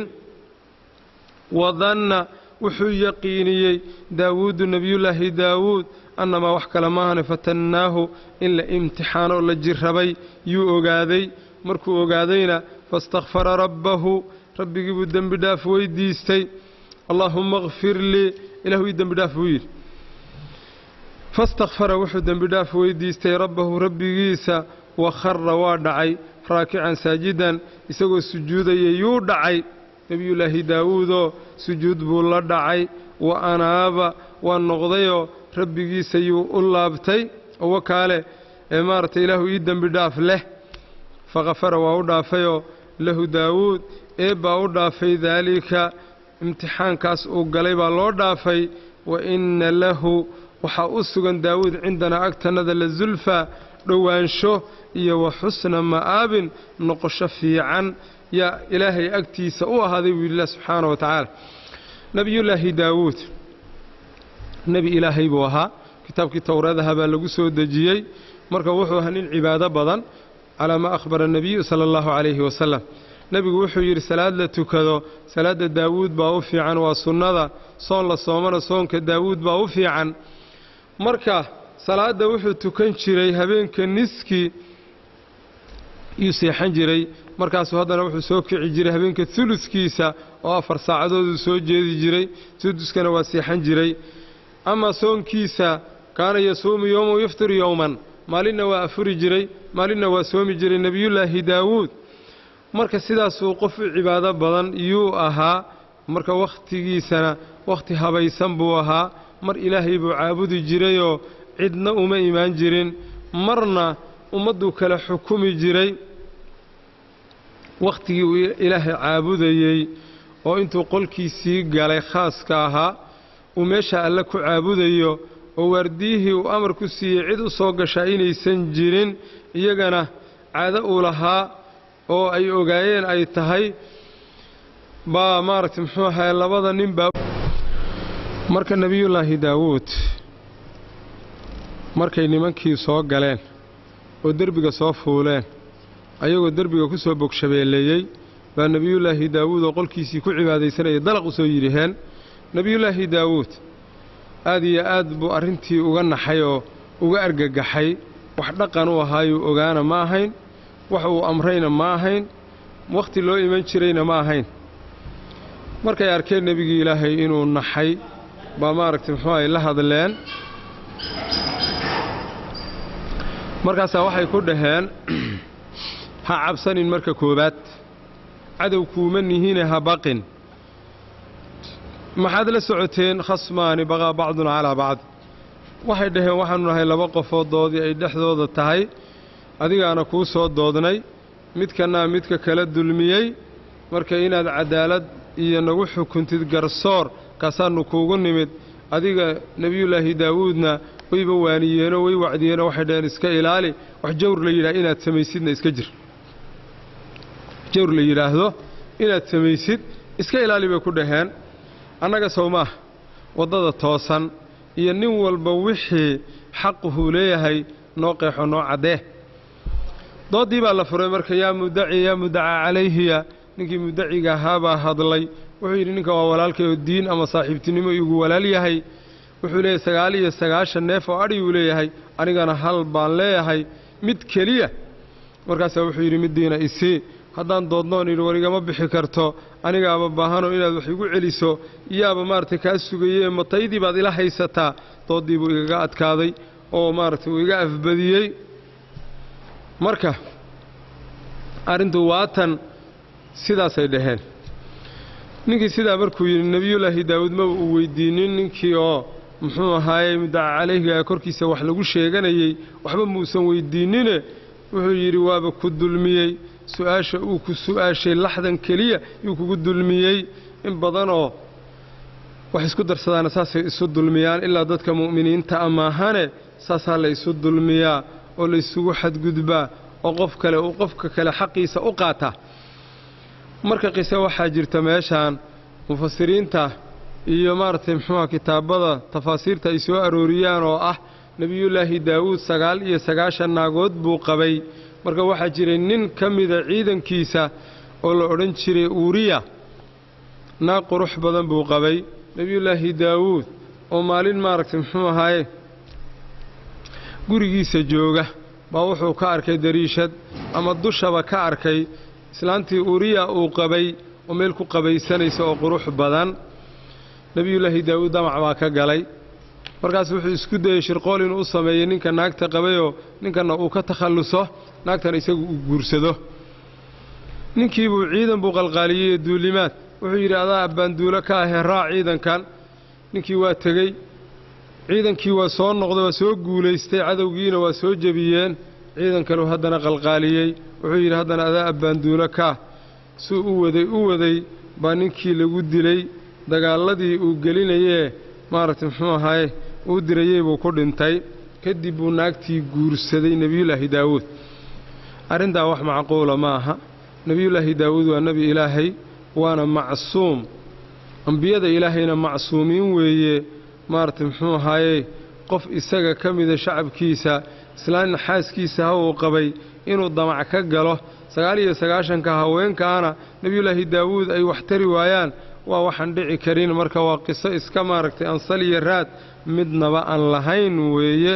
wadanna wuxuu yaqiiniyey daawuudu nebiyullaahi daawuud annamaa wax kale maahane fatannaahu in la imtixaanoo la jirrabay yuu ogaaday markuu ogaadayna faistakfara rabbahu rabbigii buu dembi dhaaf weyddiistay allaahumma kfir lii ilahu ii dembi dhaaf buu yidhi faistakfara wuxuu dembi dhaaf weyddiistay rabbahu rabbigiisa wa khara waa dhacay raakican saajidan isagoo sujuudaya yuu dhacay nebiyullaahi daawuudoo sujuud buu la dhacay wa anaaba waa noqdayoo rabbigiisa yuu u laabtay oo wakaale ee maaragtay ilaahu ii dembi dhaaf leh fakhafara waa u dhaafayoo lahu daawuud eebbaa u dhaafay daalika imtixaankaas uu galay baa loo dhaafay wa inna lahu waxaa u sugan daawuud cindanaa agtannada la zulfa dhowaansho iyo wa xusna ma'aabin noqosho fiican yaa ilaahay agtiisa u ahaaday buu yidhi lah subxaana wa tacaala nebiyullaahi daawuud nebi ilaahay buu ahaa kitaabkii towreedaha baa lagu soo dejiyey marka wuxuu ahaa nin cibaado badan calaa maa akhbara nebiyu sala allahu calayhi wasalam nebigu wuxuu yidhi salaad la tukado salaadda daawuud baa u fiican waa sunnada soon la soomana soonka daawuud baa u fiican marka salaadda wuxuu tukan jiray habeenka niskii yuu seexan jiray markaasuu haddana wuxuu soo kici jiray habeenka uluskiisa oo afar saacadooduu soo jeedi jiray suduskana waa seexan jiray amaa soonkiisa kaana yasuumu yowman yuftiru yowman maalinna waa afuri jiray maalinna waa soomi jiray nebiyullaahi daawuud marka sidaasuu qof u cibaado badan yuu ahaa marka wakhtigiisana wakhti habaysan buu ahaa mar ilaahay buu caabudi jirayoo cidna uma imaan jirin marna ummadduu kala xukumi jiray wakhtigii uu ilaahay caabudayey oo intuu qolkiisii galay khaaska ahaa uu meesha alle ku caabudayo oo waardiyihii uu amar ku siiyey cid u soo gashaa inaysan jirin iyagana caado uu lahaa oo ay ogaayeen ay tahay baa maaragtay muxuu ahaye labada nin baa marka nebiyullaahi daawuud markay nimankii soo galeen oo derbiga soo fuuleen ayagoo derbiga ku soo bogshabeelleeyey baa nebiyullaahi daawuud oo qolkiisii ku cibaadaysanayay dalaq u soo yidhiheen nebiyullaahi daawuud aad iyo aad buu arrintii uga naxay oo uga argagaxay wax dhaqan u ahaayuu ogaana ma ahayn wax uu amrayna ma ahayn wakhti loo iman jirayna ma ahayn markay arkeen nebigii ilaahay inuu naxay baa maaragtay muxuu ay la hadleen markaasaa waxay ku dhaheen ha cabsanin marka koowaad cadow kuuma nihine ha baqin maxaad la socoteen khasmaani baqaa bacduna calaa bacd waxay dhaheen waxaanu nahay laba qofoodoodii ay dhexdooda tahay adigaana kuu soo doodnay midkanaa midka kala dulmiyey marka inaad cadaalad iyo nagu xukuntid garsoor kaasaannu kuugu nimid adiga nebiyullaahi daawuudna wayba waaniyeenoo way wacdiyeenoo waxay dhaheen iska ilaali wax jawr la yidhaha inaad samaysidna iska jir jawr la yidhaahdo inaad samaysid iska ilaali bay ku dhaheen annaga sow maah waddada toosan iyo nin walba wixii xaquhuu leeyahay noo qeexo noo caddee dooddii baa la furay marka yaa mudaci yaa mudacaa calayhiya ninkii mudaciga ahaabaa hadlay wuxuu yidhi ninka waa walaalkay oo diin ama saaxiibtinimo igu walaal yahay wuxuu leeyahay sagaal iyo sagaashan neef oo adhiguu leeyahay anigana hal baan leeyahay mid keliya markaasaa wuxuu yidhi middiina isii haddaan doodnoon yidhi war igama bixi karto anigaaba baahanoo inaad wax igu celiso yaaba maaragtay kaa sugayee mataydii baad ila haysataa dooddii buu igaga adkaaday oo maaragtay uu iga afbadiyey marka arrintu waatan sidaasay dhaheen ninkii sidaa markuu yidhi nebiyullaahi daawuud maba uu weyddiinin ninkii oo muxuu ahaayey mudaca calayhiga korkiisa wax lagu sheeganayey waxba muusan weyddiinnine wuxuu yidhi waaba ku dulmiyey su-aasha uu ku su'aashay laxdan keliya yuu kugu dulmiyey in badanoo wax isku darsadaana saasay isu dulmiyaan ilaa dadka mu'miniinta amaahane saasaa la isu dulmiyaa oo la isugu xadgudbaa oo qof kale uu qofka kale xaqiisa u qaataa marka qise waxaa jirta meeshaan mufasiriinta iyo maaragtay muxuuha kitaabada tafaasiirta ay soo arooriyaan oo ah nebiyullaahi daawuud sagaal iyo sagaashan naagood buu qabay marka waxaa jiray nin ka mida ciidankiisa oo la odhan jiray uuriya naag qurux badan buu qabay nebiyullaahi daawuud oo maalin maaragtay muxuu ahaaye gurigiisa jooga baa wuxuu ka arkay dariishad ama dushaba ka arkay islaantii uuriya uu qabay oo meel ku qabaysanaysa oo qurux badan nebiyullaahi daawuud damac baa ka galay markaas wuxuu isku dayey shirqool inuu u sameeyey ninka naagta qabayoo ninkanna uu ka takhalluso naagtana isagu uu guursado ninkiibuu ciidan buu qalqaaliyey duulimaad wuxuu yidhi adaa abbaanduulo ka ahee raac ciidankan ninkii waa tegey ciidankii waa soo noqday waa soo guulaystay cadowgiina waa soo jebiyeen ciidan kaleu haddana qalqaaliyey wuxuu yidhi haddana adaa abbaanduulo kaa suu u waday u waday baa ninkii lagu dilay dagaalladii uu gelinayee maaragtay muxuu ahaye uu dirayey buu ku dhintay kadib buu naagtii guursaday nebiyullaahi daawuud arrintaa wax macquula ma aha nebiyullaahi daawuud waa nebi ilaahay waana macsuum ambiyada ilaahayna macsuumiin weeye maaragtay muxuu ahaaye qof isaga ka mida shacabkiisa islaanna xaaskiisa ha uu qabay inuu damac ka galo sagaal iyo sagaashanka haweenkaana nebiyullaahi daawuud ay wax tari waayaan waa waxaan dhici karin marka waa qiso iska maaragtay ansal iyo raad midnaba aan lahayn weeye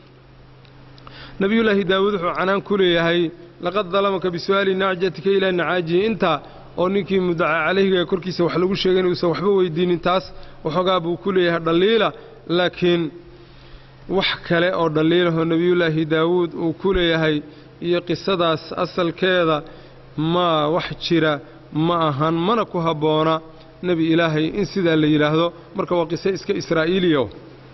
nebiyullaahi daawuud wuxuu canaan ku leeyahay laqad dalamaka bisu'aali nacjatika ilaa nacaajihi intaa oo ninkii mudaca calayhiga korkiisa wax lagu sheegay inuusan waxba weydiinin taas waxoogaa buu ku leeyahay dhaliila laakiin wax kale oo dhaliilahoo nebiyullaahi daawuud uu ku leeyahay iyo qisadaas asalkeeda ma wax jira ma ahan mana ku habboona nebi ilaahay in sidaa la yidhaahdo marka waa qiso iska israa'iiliya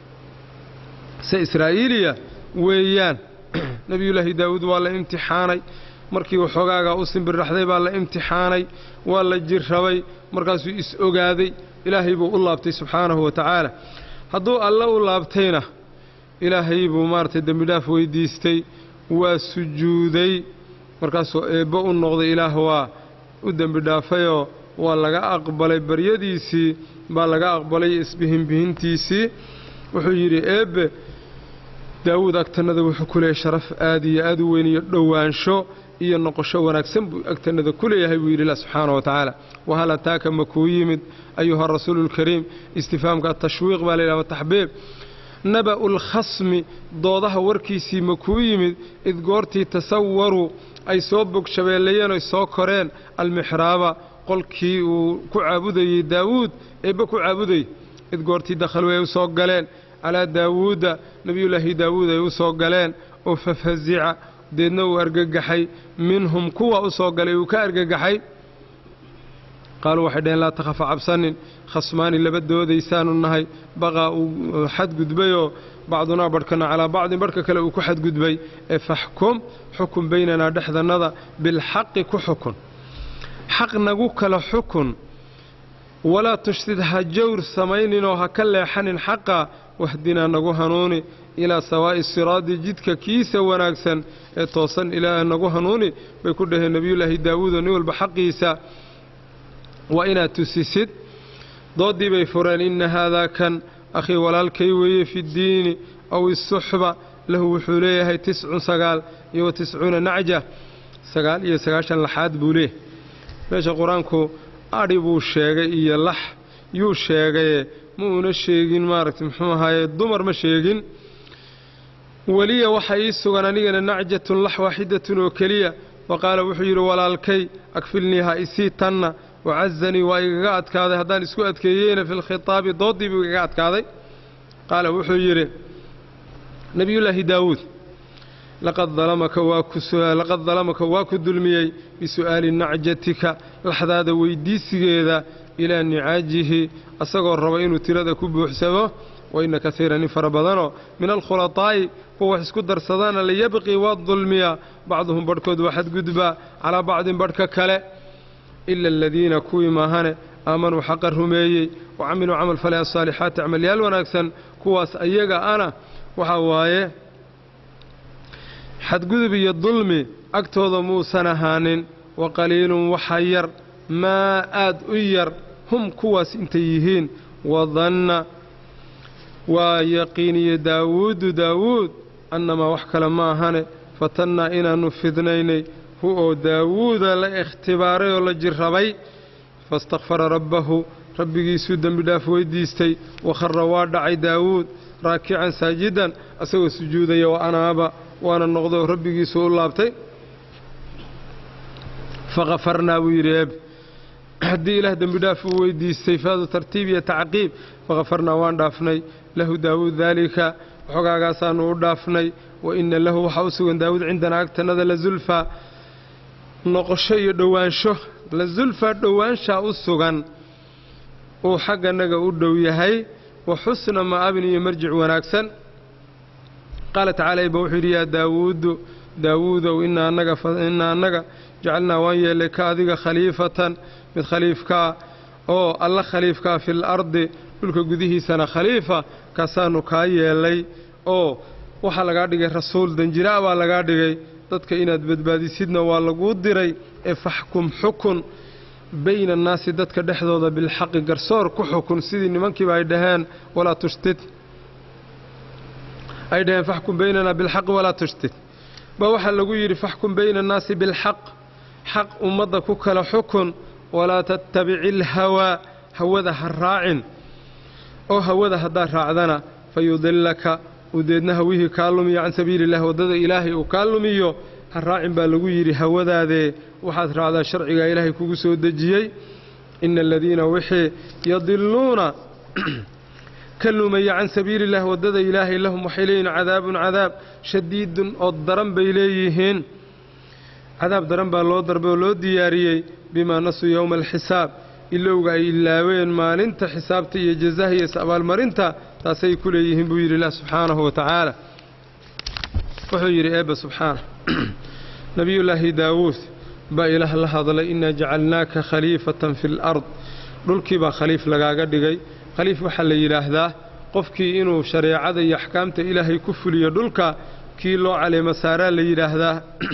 qise israa'iiliya weeyaan nebiyullaahi daawuud waa la imtixaanay markii waxoogaagaa u simbirraxday baa la imtixaanay waa la jirrabay markaasuu is-ogaaday ilaahay buu u laabtay subxaanahu wa tacaala hadduu alle u laabtayna ilaahay buu maaragtay dembidhaaf weyddiistay waa sujuuday markaasuu eebbo u noqday ilaah waa u dembidhaafayoo waa laga aqbalay baryadiisii baa laga aqbalay isbihinbihintiisii wuxuu yidhi eebbe daawuud agtannada wuxuu ku leeyahay sharaf aad iyo aad u weyn iyo dhowaansho iyo noqosho wanaagsan buu agtannada ku leeyahay buu yidhi ilah subxaana wa tacaala wahal ataaka ma kuu yimid ayuha rasuulu lkariim istifaamka atashwiiq baa layidhahda taxbiib naba'u lkhasmi doodaha warkiisii ma kuu yimid id goortii tasawaruu ay soo bogshabeellayeen oy soo koreen almixraaba qolkii uu ku caabudayey daawuud eebbe ku caabudayey id goortii dakhaluu ay u soo galeen calaa daawuuda nebiyullaahi daawuud ay u soo galeen oo fafasica deedna uu argagaxay minhum kuwa u soo galay uu ka argagaxay qaaluu waxay dhaheen laa takhafa cabsanin khasmaani laba doodaysaanu nahay baqaa uu xadgudbayoo bacdunaa barhkana calaa bacdin barhka kale uu ku xadgudbay ee faxkum xukun baynanaa dhexdannada bilxaqi ku xukun xaq nagu kala xukun walaa tushsid ha jawr samayninoo ha ka leexanin xaqa wahdinaa nagu hanuuni ilaa sawaa'i siraadi jidka kiisa wanaagsan ee toosan ilaa nagu hanuuni bay ku dhaheen nebiyullaahi daawuudo nin walba xaqiisa waa inaad tusisid dooddii bay fureen inna haadaa kan akhii walaalkay weeye fiddiini aw isuxba lahu wuxuu leeyahay tiscun sagaal iyo wa tiscuuna nacja sagaal iyo sagaashan laxaad buu leeyahay meesha qur-aanku adhi buu sheegay iyo lax yuu sheegaye ma uuna sheegin maaragtay muxuu ahaaye dumar ma sheegin weliya waxaa ii sugan anigana nacjatun lax waaxidatun oo keliya wa qaala wuxuu yidhi walaalkay akfilnii ha isii tanna wacazanii waa igaga adkaaday haddaan isku adkeeyeyna fi lkhitaabi dooddii buu igaga adkaaday qaala wuxuu yidhi nebiyullaahi daawuud laqad dalamaka waa ku dulmiyey bisu'aali nacjatika laxdaada weyddiisigeeda ilaa nicaajihi asagoo raba inuu tirada ku buuxsamo wa inna kaiiran in fara badanoo min alkhulaطaa'i kuwa wax isku darsadaana layabqii waa dulmiyaa bacduhum barhkood waa xadgudbaa calaa bacdin barhka kale ila aladiina kuwii maahane aamanuu xaqa rumeeyey wa camiluu camal falay asaalixaati camalyaal wanaagsan kuwaas ayaga ana waxaa waaye xadgudub iyo dulmi agtooda muusan ahaanin wa qaliilun waxa yar maa aad u yar hum kuwaas intay yihiin wadanna waa yaqiiniye daawuudu daawuud annamaa wax kale ma ahane fatannaa inaannu fidnaynay hu oo daawuuda la ikhtibaaray oo la jirrabay faistakfara rabbahu rabbigiisuu dembi dhaaf weyddiistay wakhara waa dhacay daawuud raakican saajidan asagoo sujuudaya wa anaaba waana noqdo rabbigiisuu u laabtay fakhafarnaa buu yidhi eeb haddii ilaah dembi dhaaf uu weyddiistay faadu tartiib iyo tacqiib fakhafarnaa waan dhaafnay lahu daawuud daalika waxoogaagaasaannu u dhaafnay wa inna lahu waxaa u sugan daawuud cindanaa agtannada la zulfaa noqosho iyo dhowaansho la zulfaa dhowaanshaa u sugan uu xagganaga u dhow yahay wa xusna ma'abin iyo marjic wanaagsan qaala tacaala iba wuxuu yidhi yaa daawuudu daawuudow inaa annaga inaa annaga jacalnaa waan yeellay ka adiga khaliifatan mid khaliifkaa oo alla khaliifkaa fil ardi dhulka gudihiisana khaliifa kaasaannu kaa yeellay oo waxaa lagaa dhigay rasuul danjiraa baa lagaa dhigay dadka inaad badbaadisidna waa laguu diray ee faxkum xukun bayna annaasi dadka dhexdooda bilxaqi garsoor ku xukun sidii nimankiiba ay dhaheen walaa tushtid ay dhaheen faxkum baynanaa bilxaqi walaa tushtid baa waxaa lagu yidhi faxkum bayna annaasi bilxaq xaq ummadda ku kala xukun walaa tattabici ilhawaa hawada ha raacin oo hawada haddaad raacdana fa yudillaka uu deedna hawihii kaa lumiyo can sabiili illah waddada ilaahay uu kaa lumiyo ha raacin baa lagu yidhi hawadaadee waxaad raacdaa sharcigaa ilaahay kugu soo dejiyey ina aladiina wixii yadilluuna ka lumaya can sabiili illah waddada ilaahay lahum waxay leeyihiin cadaabun cadaab shadiidun oo daran bay leeyihiin cadaab daran baa loo darbay oo loo diyaariyey bimaa nasuu yowma alxisaab ilowga ay ilaaween maalinta xisaabta iyo jazaha iyo is-abaalmarinta taasay ku leeyihiin buu yidhi ilah subxaanahu wa tacaala wuxuu yidhi eebba subxaana nebiyullaahi daawuud baa ilaah la hadlay innaa jacalnaaka khaliifatan fi lard dhulkii baa khaliif lagaaga dhigay khaliif waxaa la yidhaahdaa qofkii inuu shareecada iyo axkaamta ilaahay ku fuliyo dhulka kii loo caleemo saaraa la yidhaahdaa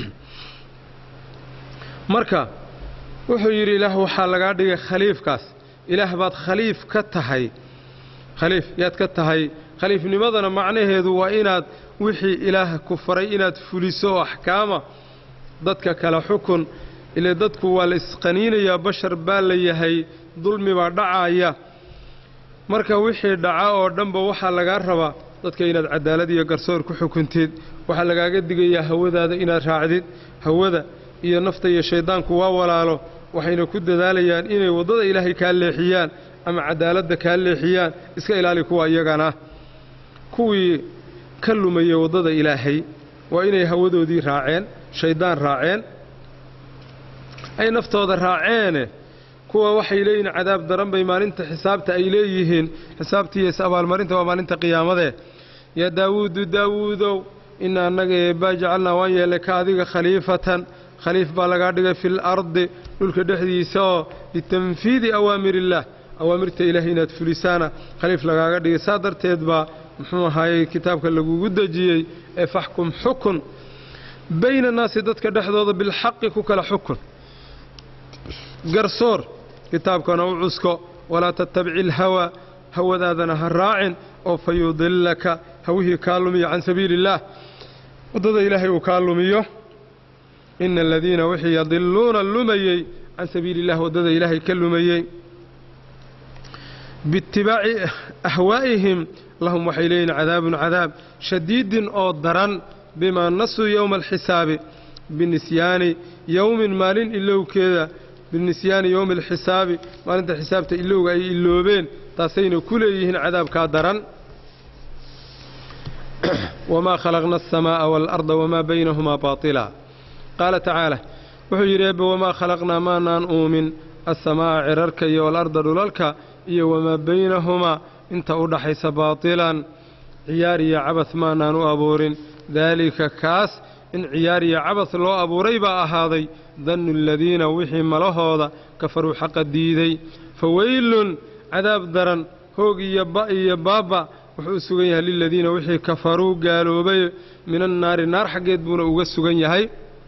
marka wuxuu yidhi ilaah waxaa lagaa dhigay khaliifkaas ilaah baad khaliif ka tahay khaliif yaad ka tahay khaliifnimadana macnaheedu waa inaad wixii ilaah ku faray inaad fuliso oo axkaama dadka kale xukun ile dadku waa la isqaniinayaa bashar baa la yahay dulmi baa dhacaya marka wixii dhaca oo dhanba waxaa lagaa rabaa dadka inaad cadaalad iyo garsoor ku xukuntid waxaa lagaaga digayaa hawadaada inaad raacdid hawada iyo nafta iyo shayddaanku waa walaalo waxayna ku dadaalayaan inay waddada ilaahay kaa leexiyaan ama cadaaladda kaa leexiyaan iska ilaali kuwa iyagana kuwii ka lumayay waddada ilaahay waa inay hawadoodii raaceen shayddaan raaceen ay naftooda raaceene kuwa waxay leeyihiin cadaab daran bay maalinta xisaabta ay leeyihiin xisaabtiiyo is-abaalmarinta waa maalinta qiyaamadee yaa daawuudu daawuudow ina annaga eebbaa jacalnaa waan yeellay ka adiga khaliifatan khaliif baa lagaa dhigay fil ardi dhulka dhexdiisa oo litanfiidi awaamir illaah awaamirta ilaahay inaad fulisaana khaliif lagaaga dhigay saa darteed baa muxuu ahaayey kitaabka lagugu dejiyey ee faxkum xukun bayna annaasi dadka dhexdooda bilxaqi ku kala xukun garsoor kitaabkana u cusko walaa tattabici ilhawaa hawadaadana ha raacin oo fa yudillaka hawihii kaa lumiyo can sabiili illaah waddada ilaahay uu kaa lumiyo ina aladiina wixii yadiluuna lumayey can sabiili illah waddada ilaahay ka lumayey biitibaaci ahwaa'ihim lahum waxay leeyihin cadaabun cadaab shadiidin oo daran bimaa nasuu yowma alxisaabi binisyaani yowmin maalin ilowkeeda binisyaani yowmi alxisaabi maalinta xisaabta ilowga ay iloobeen taasayna ku leeyihiin cadaabkaa daran wamaa khalaqna alsamaa'a waalarda wamaa baynahumaa baatila qaala tacaala wuxuu yidhi eebbe wamaa khalaqnaa maanaan uumin alsamaa'a cirarka iyo waalarda dhulalka iyo wamaa baynahumaa inta u dhaxaysa baatilan ciyaar iyo cabad maanaan u abuurin daalika kaas in ciyaar iyo cabad loo abuuray baa ahaaday dannu aladiina wixii malahooda kafaruu xaqa diiday fa weylun cadaab daran hoog iyo ba iyo baabba wuxuu u sugan yahay liladiina wixii kafaruu gaaloobay min annaari naar xaggeed buuna uga sugan yahay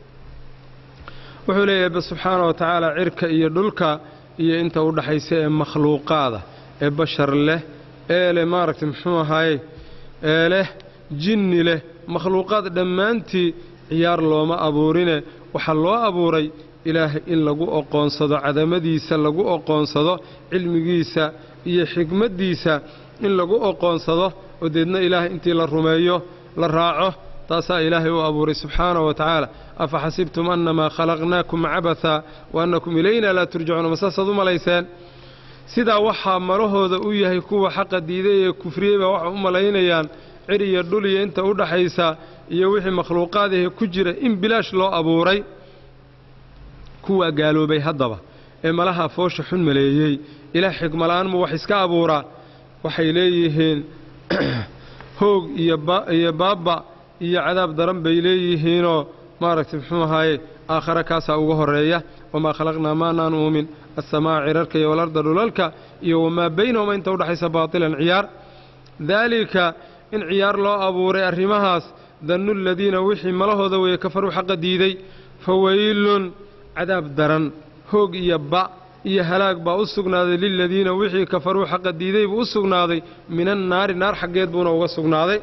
wuxuu leeyahay ebe subxaana wa tacaala cirka iyo dhulka iyo inta u dhaxaysa ee makhluuqaada ee bashar leh ee leh maaragtay muxuu ahaaye ee leh jinni leh makhluuqaad dhammaantii ciyaar looma abuurine waxaa loo abuuray ilaahay in lagu oqoonsado cadamadiisa lagu oqoonsado cilmigiisa iyo xikmaddiisa in lagu oqoonsado oo deedna ilaahay intii la rumeeyo la raaco taasaa ilaahay u abuuray subxaana wa tacaala afa xasibtum annamaa khalaqnaakum cabatha wa annakum ilayna laa turjacuuna ma saasaad u malayseen sidaa waxaa malahooda u yahay kuwa xaqa diiday ee kufriyey baa waxay u malaynayaan cir iyo dhul iyo inta u dhaxaysa iyo wixii makhluuqaadahe ku jira in bilaash loo abuuray kuwaa gaaloobay haddaba ee malaha foosha xun maleeyey ilaah xigmala'aan mu wax iska abuuraa waxay leeyihiin hoog iyo baabba iyo cadaab daran bay leeyihiinoo maaragtay muxuu ahaaye aakhare kaasaa uga horreeya wamaa khalaqnaa maanaan uumin assamaa'a cirarka iyo walarda dhulalka iyo wamaa baynahuma inta udhaxaysa baatilan ciyaar daalika in ciyaar loo abuuray arrimahaas dannu aladiina wixii malahooda weeye kafaruu xaqa diiday fa weylun cadaab daran hoog iyo ba iyo halaag baa u sugnaaday liladiina wixii kafaruu xaqa diiday buu u sugnaaday min annaari naar xaggeed buuna uga sugnaaday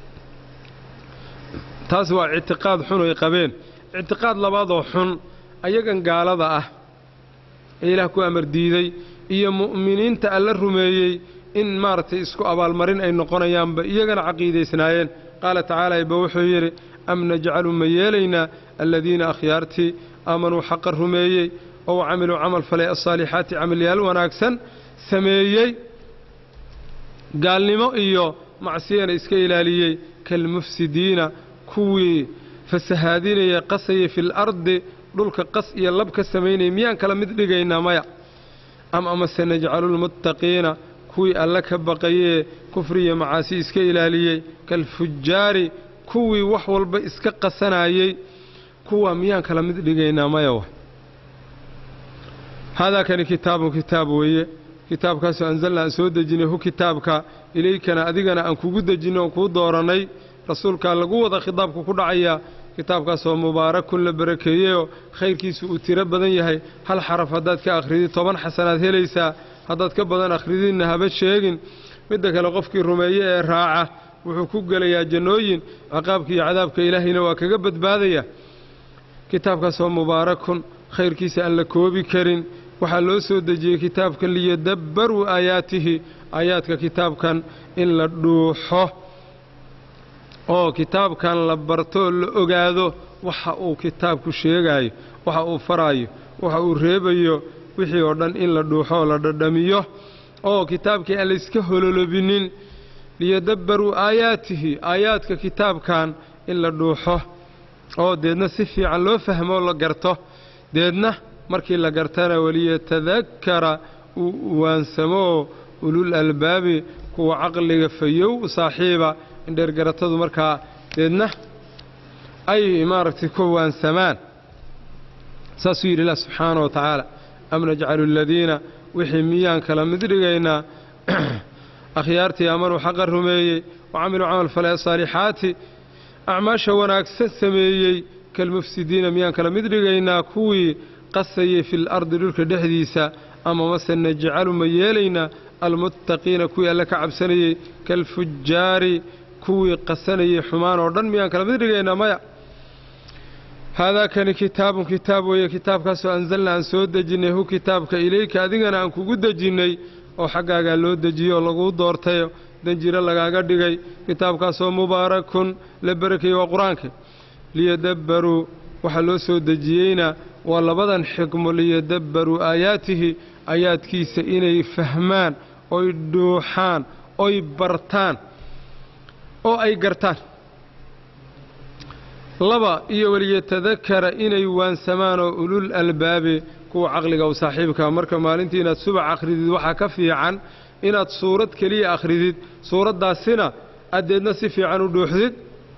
taas waa ictiqaad xun ay qabeen ictiqaad labaadoo xun ayagan gaalada ah ee ilaah ku amar diiday iyo mu'miniinta alla rumeeyey in maaragtay isku abaalmarin ay noqonayaanba iyagana caqiidaysnaayeen qaala tacaala ibba wuxuu yidhi am najcalu ma yeelaynaa aladiina akhyaartii aamanuu xaqa rumeeyey oo camiluu camal falay asaalixaati camalyaal wanaagsan sameeyey gaalnimo iyo macsiyana iska ilaaliyey kalmufsidiina kuwii fasahaadinaya qasayay fil ardi dhulka qas iyo lab ka samaynaya miyaan kala mid dhigaynaa maya am amase najcalulmuttaqiina kuwii alle ka baqayee kufriya macaasi iska ilaaliyey kalfujaari kuwii wax walba iska qasanayey kuwa miyaan kala mid dhigaynaa maya wa haadaa kani kitaabun kitaab weeye kitaabkaasoo anzalna aan soo dejinay hu kitaabka ilaykana adigana aan kugu dejinay oon kuu doorannay rasuulkaa lagu wada khitaabku ku dhacayaa kitaabkaasoo mubaarakun la barakeeyeyoo khayrkiisu uu tiro badan yahay hal xaraf haddaad ka akhridi toban xasanaad helaysaa haddaad ka badan akhridinna haba sheegin midda kale qofkii rumeeye ee raaca wuxuu ku gelayaa jannooyin ciqaabka iyo cadaabka ilaahayna waa kaga badbaadaya kitaabkaasoo mubaarakun khayrkiisa aan la koobi karin waxaa loo soo dejiyey kitaabkan liyadabbaruu aayaatihi aayaadka kitaabkan in la dhuuxo oo kitaabkan la bartoo la ogaado waxa uu kitaabku sheegaayo waxa uu faraayo waxa uu reebayo wixii oo dhan in la dhuuxo oo la dhadhamiyo oo kitaabkii aan layska hololobinin liyadabbaruu aayaatihi aayaadka kitaabkan in la dhuuxo oo deedna si fiican loo fahmoo la garto deedna markii la gartana waliyatadakkara uu waansamoo ulul albaabi kuwa caqliga fayow saaxiiba indheergaratadu markaa deedna ay maaragtay ku waansamaan saasuu yidhi ilah subxaana wa tacaala am najcalu aladiina wixii miyaan kala mid dhigaynaa akhyaartii aamanuu xaqa rumeeyey wa camiluu camal falay saalixaati acmaasha wanaagsan sameeyey kalmufsidiina miyaan kala mid dhigaynaa kuwii qasayey fil ardi dhulka dhexdiisa ama mase najcalu ma yeelaynaa almuttaqiina kuwii alle ka cabsanayey kalfujaari kuwii qasanayey xumaan oo dhan miyaan kala mid dhigaynaa maya haadaa kani kitaabun kitaab weeye kitaabkaasoo anzalna aan soo dejinnay hu kitaabka ilayka adigana aan kugu dejinnay oo xaggaagaa loo dejiyey oo laguu doortayo danjiro lagaaga dhigay kitaabkaasoo mubaarakun la barakeeyey waa qur-aanka liyadabbaruu waxaa loo soo dejiyeyna waa labadan xikmo liyadabbaruu aayaatihi aayaadkiisa inay fahmaan oy dhuuxaan oy bartaan oo ay gartaan laba iyo waliyatadakara inay waansamaan oo ulul albaabi kuwa caqliga u saaxiibka marka maalintii inaad subax akhridid waxaa ka fiican inaad suurad keliya akhridid suuraddaasina addeedna si fiican u dhuuxdid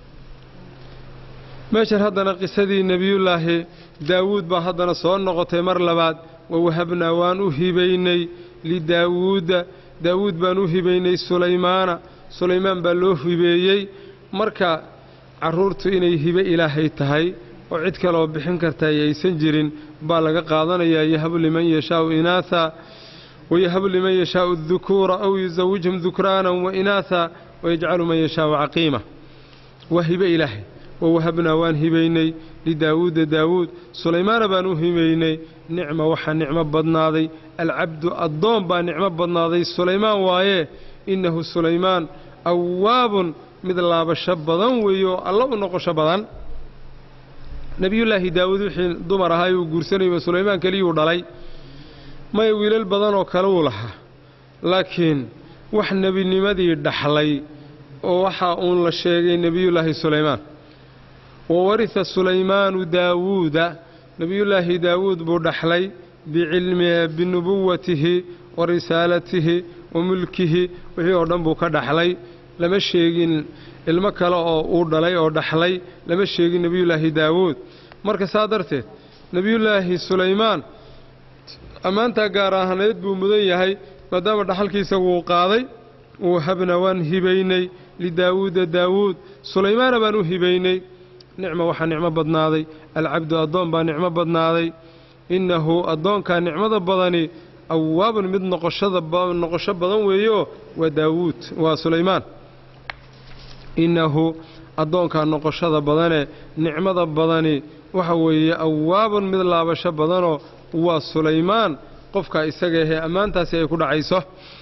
meeshan haddana qisadii nebiyullaahi daawuud baa haddana soo noqotay mar labaad wawahabnaa waan u hibaynay lidaawuuda daawuud baan u hibaynay sulaymaana sulaymaan baa loo hibeeyey marka carruurtu inay hibe ilaahay tahay oo cid kaleoo bixin kartaa aysan jirin baa laga qaadanayaa yahabu liman yashaau inaasa wayahabu liman yashaau dukuura aw yusawijhum dukraanan wa inaasa wayajcalu man yashaau caqiima waa hibe ilaahay wawahabnaa waan hibaynay lidaawuuda daawuud sulaymaana baan u hibaynay nicma waxaa nicmo badnaaday alcabdu addoon baa nicmo badnaaday sulaymaan waaye innahu sulaymaan awaabun mid laabasho badan weeye oo alla u noqosho badan nebiyullaahi daawuud wixii dumar ahaa uu guursanayba sulaymaan keliyuu dhalay maya wiilal badan oo kale uu lahaa laakiin wax nebinimadii dhaxlay oo waxaa uun la sheegay nebiyullaahi sulaymaan wa warisa sulaymaanu daawuuda nebiyullaahi daawuud buu dhaxlay bicilmihi binubuwatihi wa risaalatihi wa mulkihi wixii oo dhan buu ka dhaxlay lama sheegin ilmo kale oo uu dhalay oo dhaxlay lama sheegin nebiyullaahi daawuud marka saa darteed nebiyullaahi sulaymaan ammaantaa gaar ahaaneed buu mudan yahay maadaama dhaxalkiisa wuu qaaday uu habna waan hibaynay lidaawuuda daawuud sulaymaana baan u hibaynay nicma waxaa nicmo badnaaday alcabdu addoon baa nicmo badnaaday innahu addoonkaa nicmada badani awaabun mid noqosho badan weeyo waa daawuud waa sulaymaan innahu addoonkaa noqoshada badane nicmada badani waxa weeye awaabun mid laabasho badanoo waa sulaymaan qofkaa isaga ahee ammaantaasi ay ku dhacayso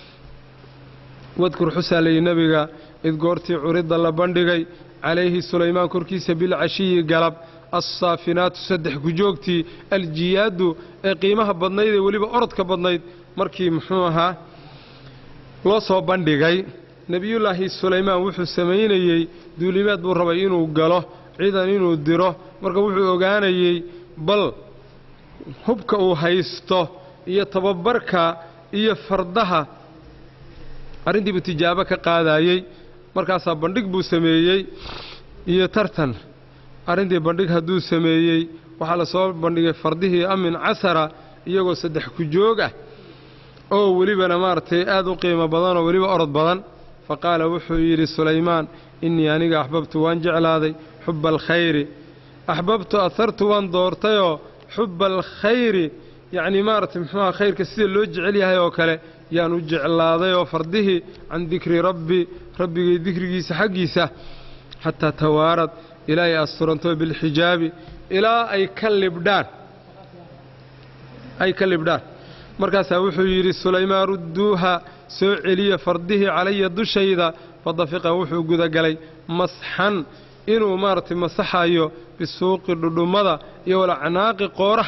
wadkur xusaa layidhi nebiga id goortii curidda la bandhigay calayhi sulaymaan korkiisa bilcashiyi galab assaafinaatu saddex gujoogtii aljiyaadu ee qiimaha badnayd ee weliba orodka badnayd markii muxuu ahaa loo soo bandhigay nebiyullaahi sulaymaan wuxuu samaynayey duulimaad buu rabay inuu galo ciidan inuu diro marka wuxuu ogaanayey bal hubka uu haysto iyo tababarka iyo fardaha arrintiibuu tijaabo ka qaadayey markaasaa bandhig buu sameeyey iyo tartan arrintii bandhig hadduu sameeyey waxaa la soo bandhigay fardihii amin casara iyagoo saddex kujoog ah oo welibana maaragtay aad u qiimo badan oo weliba orod badan fa qaala wuxuu yidhi sulaymaan innii aniga axbabtu waan jeclaaday xubba alkhayri axbabtu ahartu waan doortayoo xubba alkhayri yacnii maaragtay muxuuha khayrka sida loo jecel yahay oo kale yaan u jeclaaday oo fardihii can dikri rabbi rabbigay dikrigiisa xaggiisa xataa tawaarad ilaa ay asturanto bilxijaabi ilaa ay ka libdhaan ay ka libdhaan markaasaa wuxuu yidhi sulaymaan rudduuha soo celiya fardihii calaya dushayda fadafiqa wuxuu gudagalay masxan inuu maaragtay masaxayo bisuuqi dhudhummada iyo walacnaaqi qooraha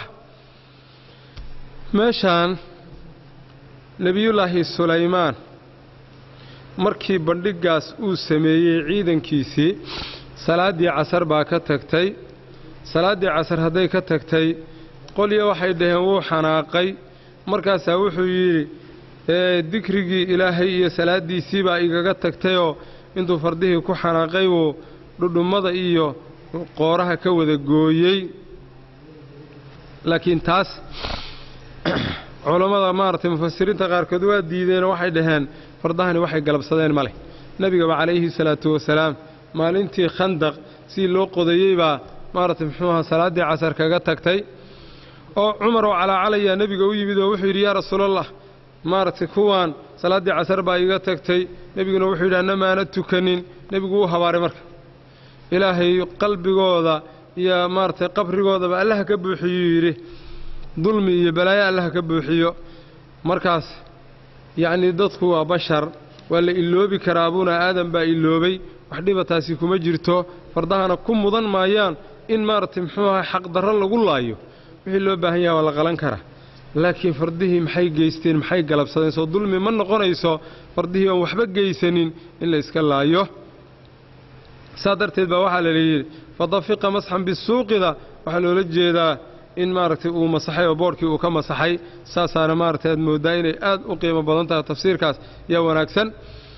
meeshaan nebiyullaahi sulaymaan markii bandhiggaas uu sameeyey ciidankiisii salaaddii casar baa ka tagtay salaaddii casar hadday ka tagtay qolya waxay dhaheen wuu xanaaqay markaasaa wuxuu yidhi dikrigii ilaahay iyo salaaddiisii baa igaga tagtayoo intuu fardihii ku xanaaqay wuu dhudhummada iyo qooraha ka wada gooyey laakiin taas culammada maaragtay mufasiriinta qaarkood waa diideenoo waxay dhaheen fardahani waxay galabsadeen ma leh nebigaba calayhi salaatu wasalaam maalintii khandaq si loo qodayey baa maaragtay muxuu ahaa salaaddii casar kaga tagtay oo cumar oo calaacalayaa nebiga u yimid oo wuxuu yidhi yaa rasuulallah maaragtay kuwaan salaaddii casar baa iga tagtay nebiguna wuxuu yidhi anna maana tukanin nebigu wuu habaaray marka ilaahay qalbigooda iyo maaragtay qabrigoodaba allaha ka buuxiyuu yidhi dulmi iyo balaayo allaha ka buuxiyo markaas yacnii dadku waa bashar waa la iloobi karaa abuna aadan baa iloobay wax dhibataasi kuma jirto fardahana ku mudan maayaan in maaragtay muxuu ahay xaqdarro lagu laayo wixii loo baahan yaha waa la qalan karaa laakiin fardihii maxay geysteen maxay galabsadeen soo dulmi ma noqonayso fardihii oon waxba geysanin in la iska laayo saa darteed baa waxaa la yidhi fadafiqa masxan bisuuqida waxaa loola jeedaa in maaragtay uu masaxay oo boodhkii uu ka masaxay saasaana maaragtay aad mooddaa inay aad u qiimo badan tahay tafsiirkaas yaa wanaagsan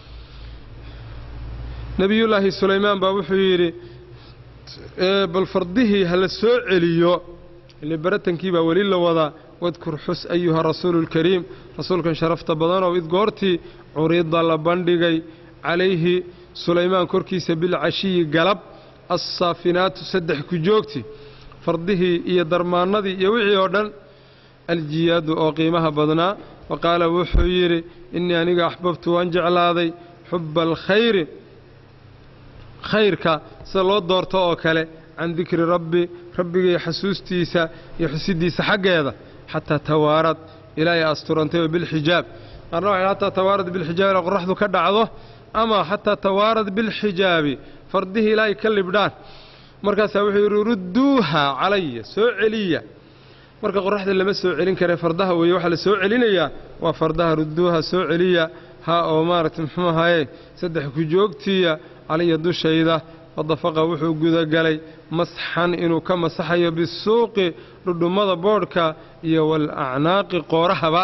nebiyullaahi sulaymaan baa wuxuu yidhi bal fardihii ha la soo celiyo ile baratankii baa weli la wadaa wadkur xus ayuha rasuulu lkariim rasuulkan sharafta badanow id goortii curida la bandhigay calayhi sulaymaan korkiisa bilcashiyi galab assaafinaatu saddex ku joogti fardihii iyo darmaannadii iyo wixii oo dhan aljiyaadu oo qiimaha badnaa wa qaala wuxuu yidhi innii aniga axbabtu waan jeclaaday xubba alkhayri khayrka sida loo doorto oo kale can dikri rabbi rabbigay xasuustiisa iyo xusiddiisa xaggeeda xataa tawaarad ilaa ay asturantay oo bilxijaab qaarna waxay xataa tawaarad bilxijaab ilaa qoraxdu ka dhacdo ama xataa tawaarad bilxijaabi fardihii ilaa ay ka libdhaan markaasaa wuxuu yidhi rudduuha calaya soo celiya marka qoraxda lama soo celin kare fardaha weeye waxaa la soo celinayaa waa fardaha rudduuha soo celiya ha oo maaragtay muxuu ahaye saddex ku joogtiya calaya dushayda fadafaqa wuxuu gudagalay masxan inuu ka masaxayo bisuuqi dhudhummada boodhka iyo waalacnaaqi qoorahaba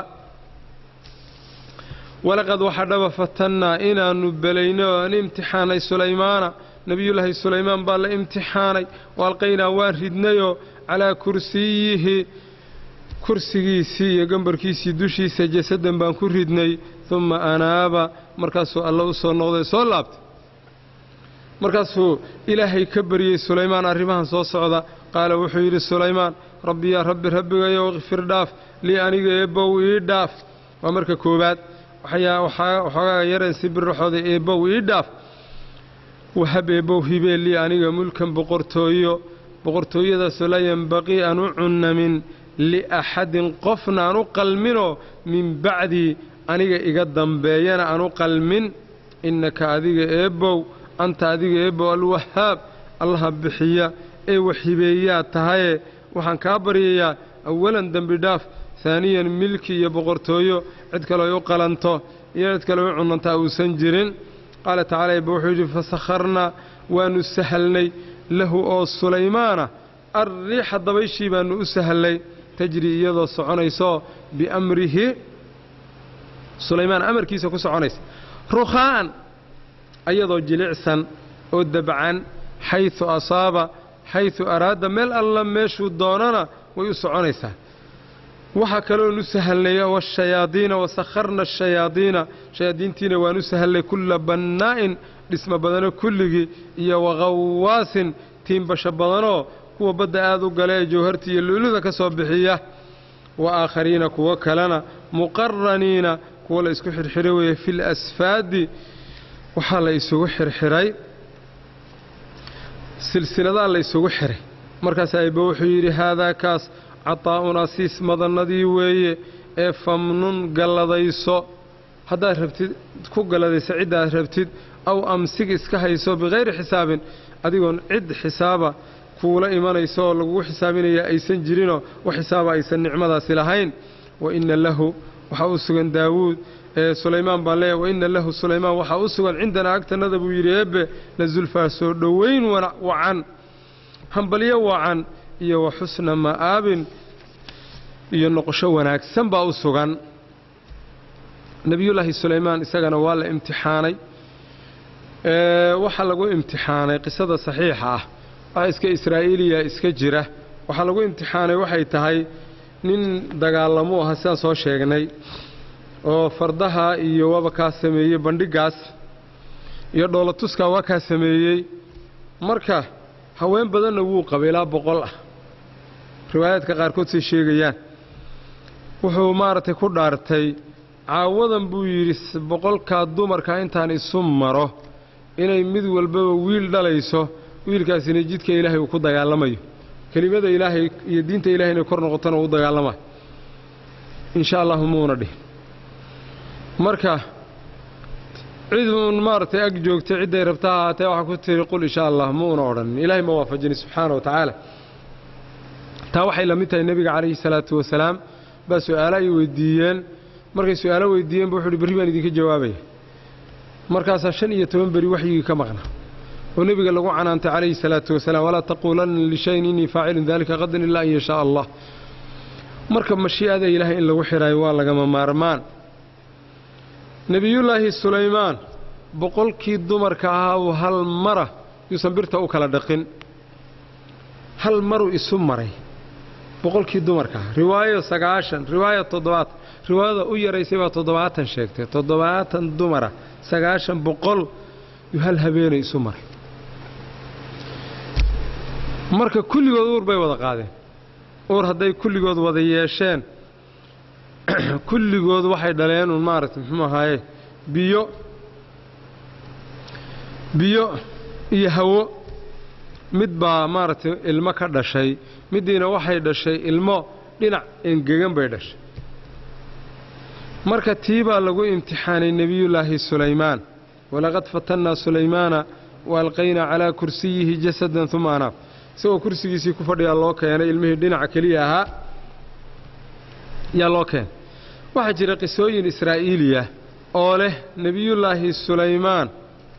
walaqad waxaa dhaba fatannaa inaannu belaynay oo aan imtixaanay sulaymaana nebiyullaahi sulaymaan baa la imtixaanay wa alqaynaa waan ridnayoo calaa kursiyihi kursigiisii iyo gambarkiisii dushiisa jasadan baan ku ridnay dumma anaaba markaasuu alla u soo noqday soo laabtay markaasuu ilaahay ka baryey sulaymaan arrimahan soo socda qaala wuxuu yidhi sulaymaan rabbi yaa rabbi rabbigayow ikfir dhaaf lii aniga eebbow ii dhaaf waa marka koowaad waxoogaa yareen si biraxooda eebbow ii dhaaf wahab eebbow hibee lii aniga mulkan boqortooyo boqortooyadaasoo laa yenbaqii aan u cunnamin liaxadin qofna aan u qalminoo min bacdii aniga iga dambeeyana aan u qalmin innaka adiga eebbow anta adiga eebbow alwahaab allaha bixiya ee waxibeeyaa tahaye waxaan kaa baryayaa awalan dembi dhaaf haaniyan milki iyo boqortooyo cid kaleo ay u qalanto iyo cid kale u cunantaa uusan jirin qaala tacala eebba wuxuu yidhi fasakharnaa waannu sahalnay lahu oo sulaymaana arriixa dabayshii baannu u sahallay tajri iyadoo soconaysoo biamrihi sulaymaan amarkiisa ku soconaysa rukhaa'an ayadoo jilicsan oo dabcan xaysu asaaba xaysu araada meel alla meeshuu doonana way u soconaysaa waxaa kaloonu sahalnay washayaadiina wasakharna ashayaadiina shayaadiintiina waanu sahallay kulla bannaa'in dhismo badano kulligii iyo wakhawaasin tiimbasho badanoo kuwa badda aad u gala ee jawharta iyo lu'luda ka soo bixiya wa aakhariina kuwo kalena muqaraniina kuwa la isku xirxiray weeye fi lasfaadi waxaa la isugu xirxiray silsiladaa la isugu xiray markaas ayba wuxuu yidhi haadaa kaas cataa'unaa siis madannadii weeye ee famnun galladayso haddaad rabtid ku galladayso ciddaad rabtid aw amsig iska hayso bikayri xisaabin adigoon cid xisaaba kuula imanayso oo lagugu xisaabinaya aysan jirinoo wax xisaaba aysan nicmadaasi lahayn wa inna lahu waxaa u sugan daawuud ee sulaymaan baan leeyahy wa inna lahu sulaymaan waxaa u sugan cindanaa agtannada buu yidhi eebbe la zulfaa soo dhowayn wacan hambalyo wacan iyo wa xusna ma'aabin iyo noqosho wanaagsan baa u sugan nebiyullaahi sulaymaan isagana waa la imtixaanay waxaa lagu imtixaanay qisada saxiixa ah wax iska israa'iiliya iska jira waxaa lagu imtixaanay waxay tahay nin dagaalamuu aha sidaan soo sheegnay oo fardaha iyo waba kaa sameeyey bandhigaas iyo dhoolatuskaa waa kaa sameeyey marka haween badanna wuu qabay ilaa boqol ah riwaayaadka qaarkood say sheegayaan wuxuu maaragtay ku dhaartay caawadan buu yidhi boqolkaa dumarka intaan isu maro inay mid walbaba wiil dhalayso wiilkaasina jidka ilaahay uu ku dagaalamayo kelimada ilaahay iyo diinta ilahay inay kor noqotona uu dagaalamayo insha allahu muuna dhihin marka cid uun maaragtay ag joogtay cidday rabta ha ahaatee waxaa ku tiri qul insha allah muuna odhanin ilaahay ma waafajini subxaana wa tacaala taa waxay la mid tahay nebiga calayhi salaatu wasalaam baa su'aalo ay weydiiyeen markay su'aalo weydiiyeen bu wuxu uhi berri baan idinka jawaabaya markaasaa shan iyo toban beri waxyigii ka maqna oo nebiga lagu canaantay calayhi salaatu wasalaam walaa taquulanna lishayin innii faacilun daalika qadan ilaa an yashaa allah marka mashii'ada ilaahay in lagu xidhaayo waa lagama maarmaan nebiyullaahi sulaymaan boqolkii dumarka ahaa uu hal mara yuusan birta u kala dhaqin hal maruu isu maray boqolkii dumarka ahaa riwaayo sagaashan riwaayo toddobaatan riwaayada u yaraysay baa toddobaatan sheegtay toddobaatan dumara sagaashan boqol yuu hal habeenay isu maray marka kulligood uur bay wada qaadeen uur hadday kulligood wada yeesheen kulligood waxay dhaleen uun maaragtay muxuu ahaaye biyo biyo iyo hawo mid baa maaragtay ilmo ka dhashay middiina waxay dhashay ilmo dhinac engegan bay dhashay marka tii baa lagu imtixaanay nebiyullaahi sulaymaan walaqad fatannaa sulaymaana wa alqaynaa calaa kursiyihi jasadan uma anaab isagoo kursigiisii ku fadhiyaa loo keenay ilmihii dhinaca keliya ahaa yaa loo keenay waxaa jira qisooyin israa'iiliya oo leh nebiyullaahi sulaymaan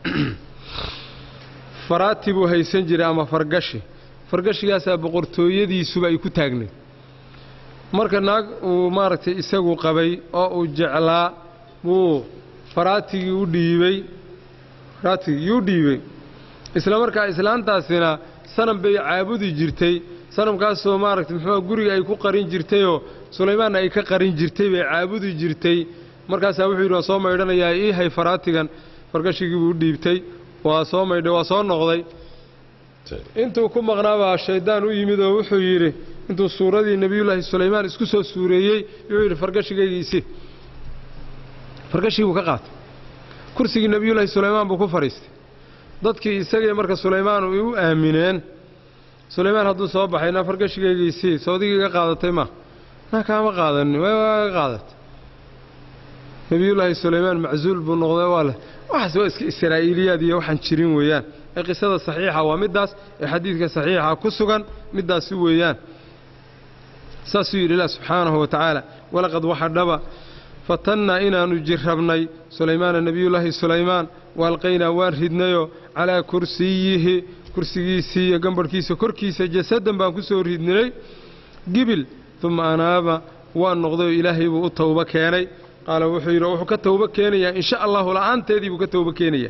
faraati buu haysan jiray ama fargashi fargashigaasaa boqortooyadiisuba ay ku taagnayd marka naag uu maaragtay isagu qabay oo uu jeclaa wuu faraatigii u dhiibey faraatigii u dhiibey isla markaa islaantaasina sanam bay caabudi jirtay sanamkaasoo maaragtay muxuua guriga ay ku qarin jirtayoo sulaymaanna ay ka qarin jirtay bay caabudi jirtay markaasaa wuxuu yidhi waa soo maydhanayaa ii hay faraatigan fargashigii buu u dhiibtay waa soo maydhay waa soo noqday intuu ku maqnaabaa shayddaan u yimid oo wuxuu yidhi intuu suuradii nebiyullaahi sulaymaan isku soo suureeyey wuxuu yidhi fargashigaygiisii fargashigii buu ka qaatay kursigii nebiyullaahi sulaymaan buu ku fadhiistay dadkii isagii marka sulaymaan u aamineen sulaymaan hadduu soo baxay naa fargashigaygiisii soodigii ga qaadatay ma naa kaama qaadanin waa ga qaadatay nebiyullaahi sulaymaan macsuul buu noqday waa leh waxaas waa iska israa'iiliyaad iyo waxaan jirin weeyaan ee qisada saxiixa waa middaas ee xadiidka saxiixa ku sugan middaasi weeyaan saasuu yidhi ilah subxaanahu wa tacaala walaqad waxa dhaba fatannaa inaannu jirrabnay sulaymaana nebiyullaahi sulaymaan waalqaynaa waan ridnayoo calaa kursiyihi kursigiisii iyo gambarhkiisa korkiisa jasadan baan ku soo ridnay gibil uma anaaba waan noqday oo ilaahay buu u towbo keenay qaala wuxuu yidhi wuxuu ka towbo keenayaa in sha allahu la'aanteedii buu ka towbo keenayaa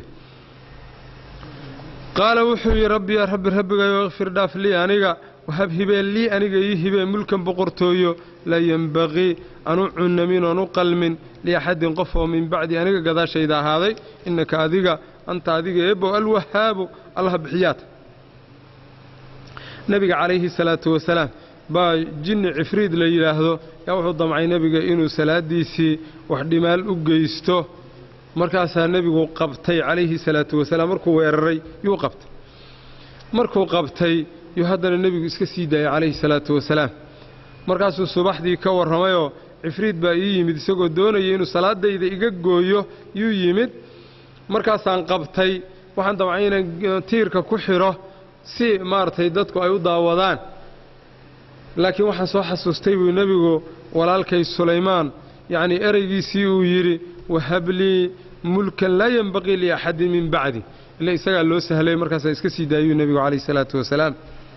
qaala wuxuu yidhi rabbi yaa rabbi rabbigayo ikfir dhaaf lii aniga wahab hibee lii aniga ii hibee mulkan boqortooyo laa yenbaqii anu cunnamin oon u qalmin liaxadin qof oo min bacdi aniga gadaashayda ahaaday innaka adiga anta adiga eebbow alwahaabu allah bixiyaata nebiga calayhi salaatu wasalaam baa jinni cifriid la yidhaahdo yaa wuxuu damcay nebiga inuu salaaddiisii wax dhimaal u geysto markaasaa nebigu qabtay calayhi salaatu wasalaam markuu weeraray yuu qabtay markuu qabtay yuu haddana nebigu iska sii daayay calayhi salaatu wasalaam markaasuu subaxdii ka warramayoo cifriid baa ii yimid isagoo doonaya inuu salaadayda iga gooyo yuu yimid markaasaan qabtay waxaan damcay inaan tiirka ku xidho si maaragtay dadku ay u daawadaan laakiin waxaan soo xasuustay buu nebigu walaalkay sulaymaan yacnii ereygiisii uu yidhi wahablii mulkan laa yenbaqii liaxadin min bacdi ile isagaa loo sahlay markaasaa iska sii daayuu nebigu calayhi salaatu wasalaam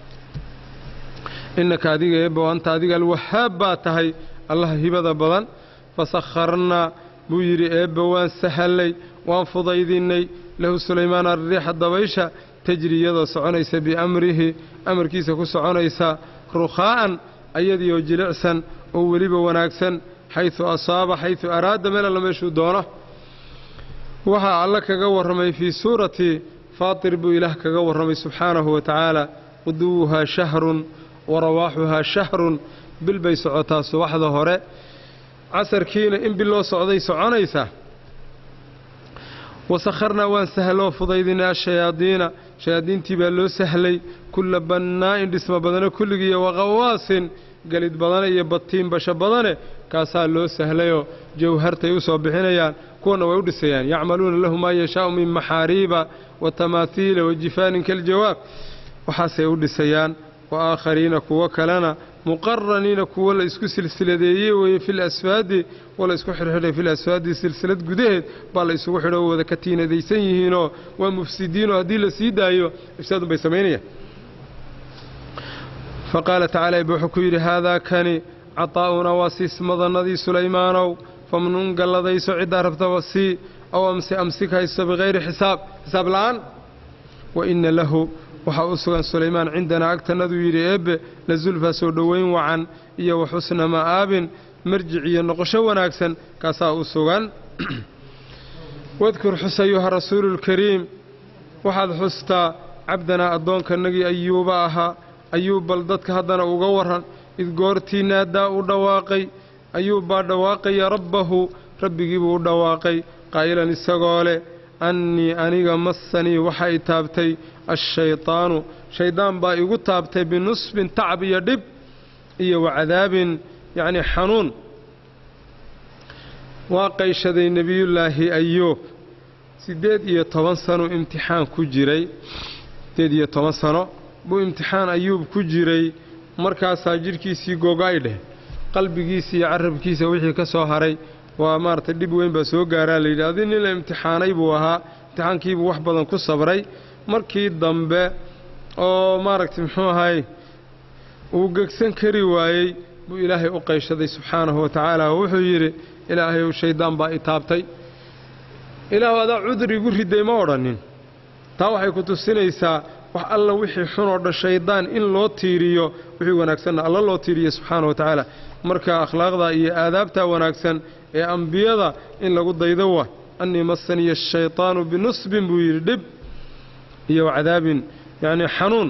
innaka adiga eebbow anta adiga alwahaab baa tahay allaha hibada badan fasakharnaa buu yidhi eebba waan sahallay waan fudaydinnay lahu sulaymaan arriixa dabaysha tajri iyadoo soconaysa biamrihi amarkiisa ku soconaysa rukhaa'an ayadii oo jilicsan oo weliba wanaagsan xaysu asaaba xaysu araada meel alla meeshuu doono waxaa alla kaga warramay fii suurati faatir buu ilaah kaga warramay subxaanahu wa tacaala quduwuhaa shahrun wa rawaaxuhaa shahrun bil bay socotaa subaxda hore casarkiina in bil loo socday soconaysa wasakharnaa waan sahloo fudaydinay ashayaadiina shayaadiintii baa loo sahlay kulla bannaa'in dhismo badane kulligiiyo waqawaasin gelid badane iyo batiin basho badane kaasaa loo sahlayoo jawhartay u soo bixinayaan kuwana way u dhisayaan yacmaluuna lahu maa yashaa'u min maxaariiba wa tamaathiila wa jifaanin kaljawaab waxaasay u dhisayaan wa aakhariina kuwo kalena muqaraniina kuwo la isku silsiladeeyey weeye fil asfaadi wa la isku xidhxidhay fil asfaadi silsilad gudaheed baa la isugu xidho wada ka tiinadaysan yihiinoo waa mufsidiinoo haddii la sii daayo ifsaadun bay samaynayaan fa qaala tacaala eba wuxuu ku yidhi haadaa kani cataa'unaa waa siismadannadii sulaymaanow famnun galladayso ciddaa rabtaba sii aw amsi amsik haysto bikayri xisaab xisaab la'aan wa inna lahu waxaa u sugan sulaymaan cindanaa agtannaduu yidhi eebbe la zulfaa soo dhoweyn wacan iyo wa xusna ma'aabin marjic iyo noqosho wanaagsan kaasaa u sugan wadkur xus ayuha rasuuluulkariim waxaad xustaa cabdanaa addoonkannagii ayuuba ahaa ayuub bal dadka haddana uga warran id goortii naadaa u dhawaaqay ayuub baa dhawaaqaya rabbahu rabbigiibuu u dhawaaqay qaa'ilan isagoo leh annii aniga massanii waxay taabtay ashaydaanu shayddaan baa igu taabtay binusbin tacab iyo dhib iyo wacadaabin yacnii xanuun waa qayshaday nebiyullaahi ayuub siddeed iyo toban sano imtixaan ku jiray siddeed iyo toban sano buu imtixaan ayuub ku jiray markaasaa jidhkiisii gogo-ay dheh qalbigiisa iyo carabkiisa wixii ka soo haray waa maaragtay dhib weyn baa soo gaaraa layidhi adi nin la imtixaanay buu ahaa imtixaankiibuu wax badan ku sabray markii dambe oo maaragtay muxuu ahay uu gegsan kari waayey buu ilaahay u qayshaday subxaanahu wa tacaala oo wuxuu yidhi ilaahayow shayddaan baa i taabtay ilaahu adaa cudur igu riday ma odhanin taa waxay ku tusinaysaa wax alla wixii xun oo dhan shayddaan in loo tiiriyo wixii wanaagsanna alla loo tiiriyo subxaana wa tacaala marka akhlaaqda iyo aadaabtaa wanaagsan ee ambiyada in lagu daydo wa annii massaniya ashaytaanu binusbin buu yidhi dhib iyo wacadaabin yacnii xanuun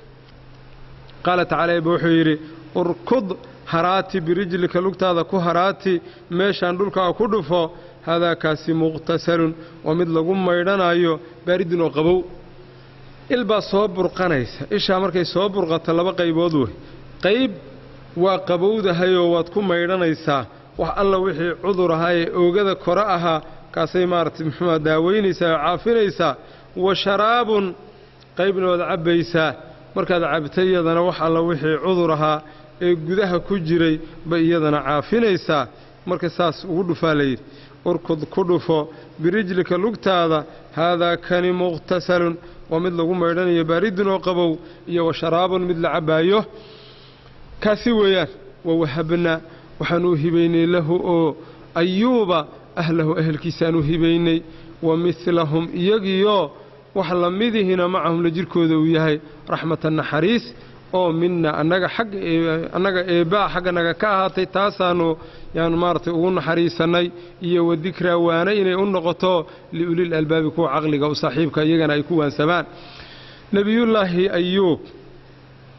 qaala tacaala eba wuxuu yidhi urkud haraati birijlika lugtaada ku haraati meeshaan dhulkaa ku dhufo haadaakaasi muqhtasalun waa mid lagu maydhanayo baaridin oo qabow il baa soo burqanaysa ishaa markay soo burqato laba qaybood wey qayb waa qabowdahayoo waad ku maydhanaysaa wax alla wixii cudur ahaa ee oogada kore ahaa kaasay maaragtay muxuuha daaweynaysaa oo caafinaysaa wa sharaabun qaybna waad cabbaysaa markaad cabtay iyadana wax alla wixii cudur ahaa ee gudaha ku jiray bay iyadana caafinaysaa marka saas ugu dhufaa layidhi urkud ku dhufo birijlika lugtaada haadaa kani muqhtasalun waa mid lagu maydhanayo baaridun oo qabow iyo wa sharaabun mid la cabbaayo kaasi weeyaan wa wahabna waxaan u hibaynay lahu oo ayuuba ahlahu ehelkiisaan u hibaynay wa midlahum iyagiioo wax la midihina macahum la jirkooda uu yahay raxmatan naxariis oo mina annaga xagga annaga eebbaa xagganaga ka ahaatay taasaannu yaanu maaragtay ugu naxariisannay iyo wa dikraa waana inay u noqoto liulil albaabi kuwa caqliga u saaxiibka iyagana ay ku waansamaan nebiyullaahi ayuub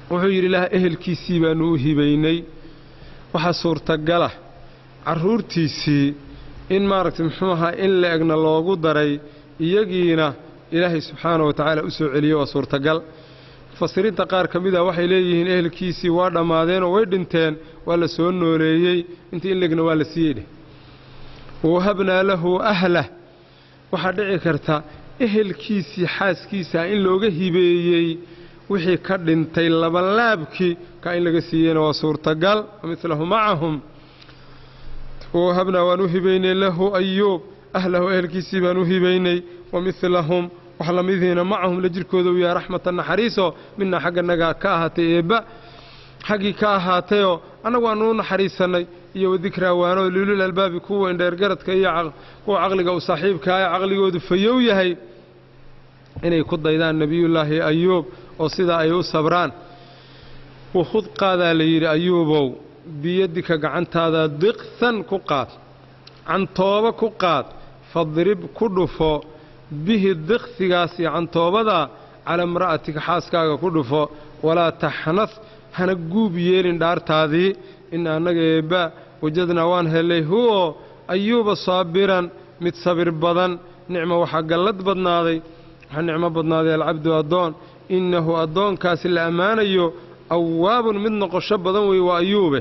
wuxuu yidhi ilaah ehelkiisii baannu u hibaynay waxaa suurtagala carruurtiisii in maaragtay muxuu ahaa in la egna loogu daray iyagiina ilaahay subxaana wa tacaala u soo celiyey waa suurtagal mufasiriinta qaar ka mid a waxay leeyihiin ehelkiisii waa dhammaadeen oo way dhinteen waa la soo nooleeyey intii in legna waa la siiyey dheh wawahabnaa lahu ahlah waxaa dhici karta ehelkiisii xaaskiisaa in looga hibeeyey wixii ka dhintay labanlaabkii ka in laga siiyeyna waa suurtagal midlahu macahum wawahabnaa waan u hibaynay lahu ayuub ahlahu ehelkiisii baan u hibaynay wa midlahum wax lamidiina macahum la jirkooda u yahay raxmatan naxariisoo midnaa xagganaga ka ahaatay eebba xaggii ka ahaatayoo annagu aanu u naxariisannay iyo wadikraa waanoo liulul albaabi kuwa indheergaradka iyo kuwa caqliga u saaxiibkaa ee caqligoodu fayow yahay inay ku daydaan nebiyullaahi ayuub oo sidaa ay u sabraan wakhud qaadaa la yidhi ayuubow biyadika gacantaada diqsan ku qaad cantooba ku qaad fadrib ku dhufo bihi diqsigaas iyo cantoobadaa calaa imra'atika xaaskaaga ku dhufo walaa taxnas hana guub yeelin dhaartaadii ina annaga eebba wajadnaa waan hellay huwo ayuuba saabiran mid sabir badan nicmo waxaa gallad badnaaday waxaa nicmo badnaaday alcabdu addoon innahu addoonkaasi la ammaanayo awaabun mid noqosho badan weeye waa ayuube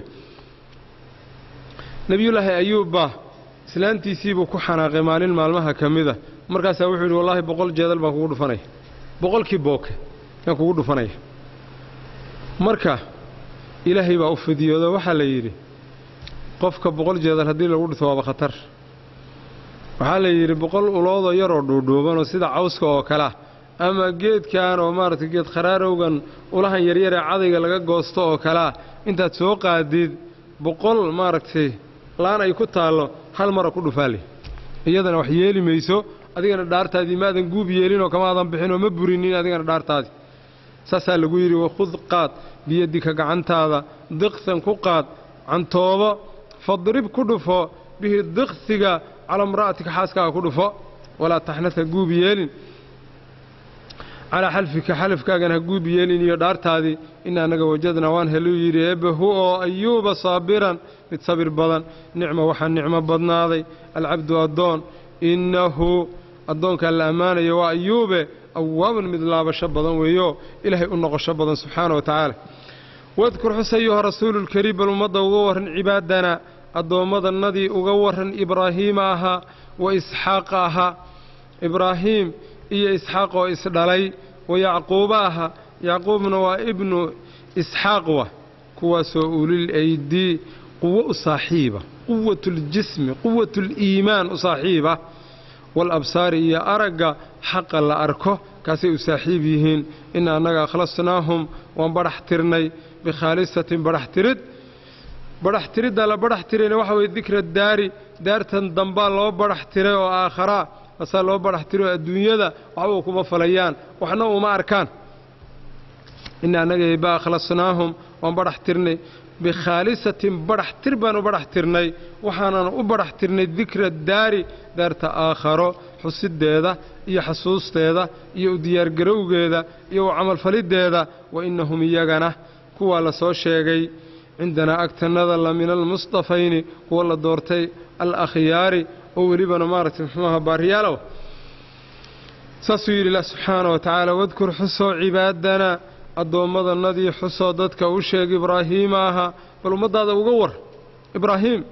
nebiyullaahi ayuubba islaantiisiibuu ku xanaaqay maalin maalmaha ka mida markaasaa wuxuu yidhi wallaahi boqol jeedal baan kugu dhufanaya boqolkii booke yaan kugu dhufanaya marka ilaahay baa u fidiyoodo waxaa la yidhi qofka boqol jeedal haddii lagu dhufto waaba khatar waxaa la yidhi boqol uloodoo yaroo dhuudhuubanoo sida cawska oo kalea ama geedkan oo maaragtay geed kharaarowgan ulahan yaryaree cadayga laga goosto oo kalea intaad soo qaadid boqol maaragtay laan ay ku taallo hal mara ku dhufaale iyadana wax yeeli mayso adigana dhaartaadii maadan guub yeelinoo kamaadan bixinoo ma burinin adigana dhaartaadii saasaa lagu yidhi wakhud qaad biyadika gacantaada diqsan ku qaad cantoobo fadrib ku dhufo bihi diqsiga calaa imra'atika xaaskaaga ku dhufo walaa taxnasa guub yeelin calaa xalfika xalafkaagana ha guub yeelin iyo dhaartaadii ina annaga wajadnaa waan heluu yidhi eebbahu oo ayuuba saabiran mid sabir badan nicmo waxaa nicmo badnaaday alcabdu addoon innahu addoonkaa la ammaanayo waa ayuube awaaban mid laabasho badan weeyo ilaahay u noqosho badan subxaana wa tacaala wadkur xus ayuha rasuululkariim bal ummadda uga warran cibaadana addoommadannadii uga warran ibraahiima ahaa wa isxaaqa ahaa ibraahiim iyo isxaaq oo isdhalay wa yacquuba ahaa yacquubna waa ibnu isxaaq wa kuwaasoo ulil aydii quwo u saaxiiba quwatuuljismi quwatuuliimaan u saaxiiba waalabsaari iyo aragga xaqa la arko kaasay u saaxiib yihiin ina annaga akhlasnaahum waan badhax tirnay bikhaalisatin badhax tirid badhax tiridda la badhax tirayna waxa weye dikra daari daartan dambaa loo badhax tiray oo aakharaa asaa loo badhax tiro adduunyada waxba kuma falayaan waxna uma arkaan ina annaga eebba akhlasnaahum waan badhax tirnay bikhaalisatin badhax tir baan u badhax tirnay waxaanan u badhax tirnay dikra daari daarta aakharo xusiddeeda iyo xasuusteeda iyo u diyaargarowgeeda iyo u camalfaliddeeda wa innahum iyagana kuwaa la soo sheegay cindanaa agtannada la min almustafayni kuwa la doortay al akhyaari oo welibana maaragtay muxuuaha baariyaalow saasuu yidhi ilah subxaana wa tacaala wadkur xusoo cibaadana addoommadannadii xusoo dadka u sheeg ibraahiima ahaa bal ummaddaada uga war ibraahiim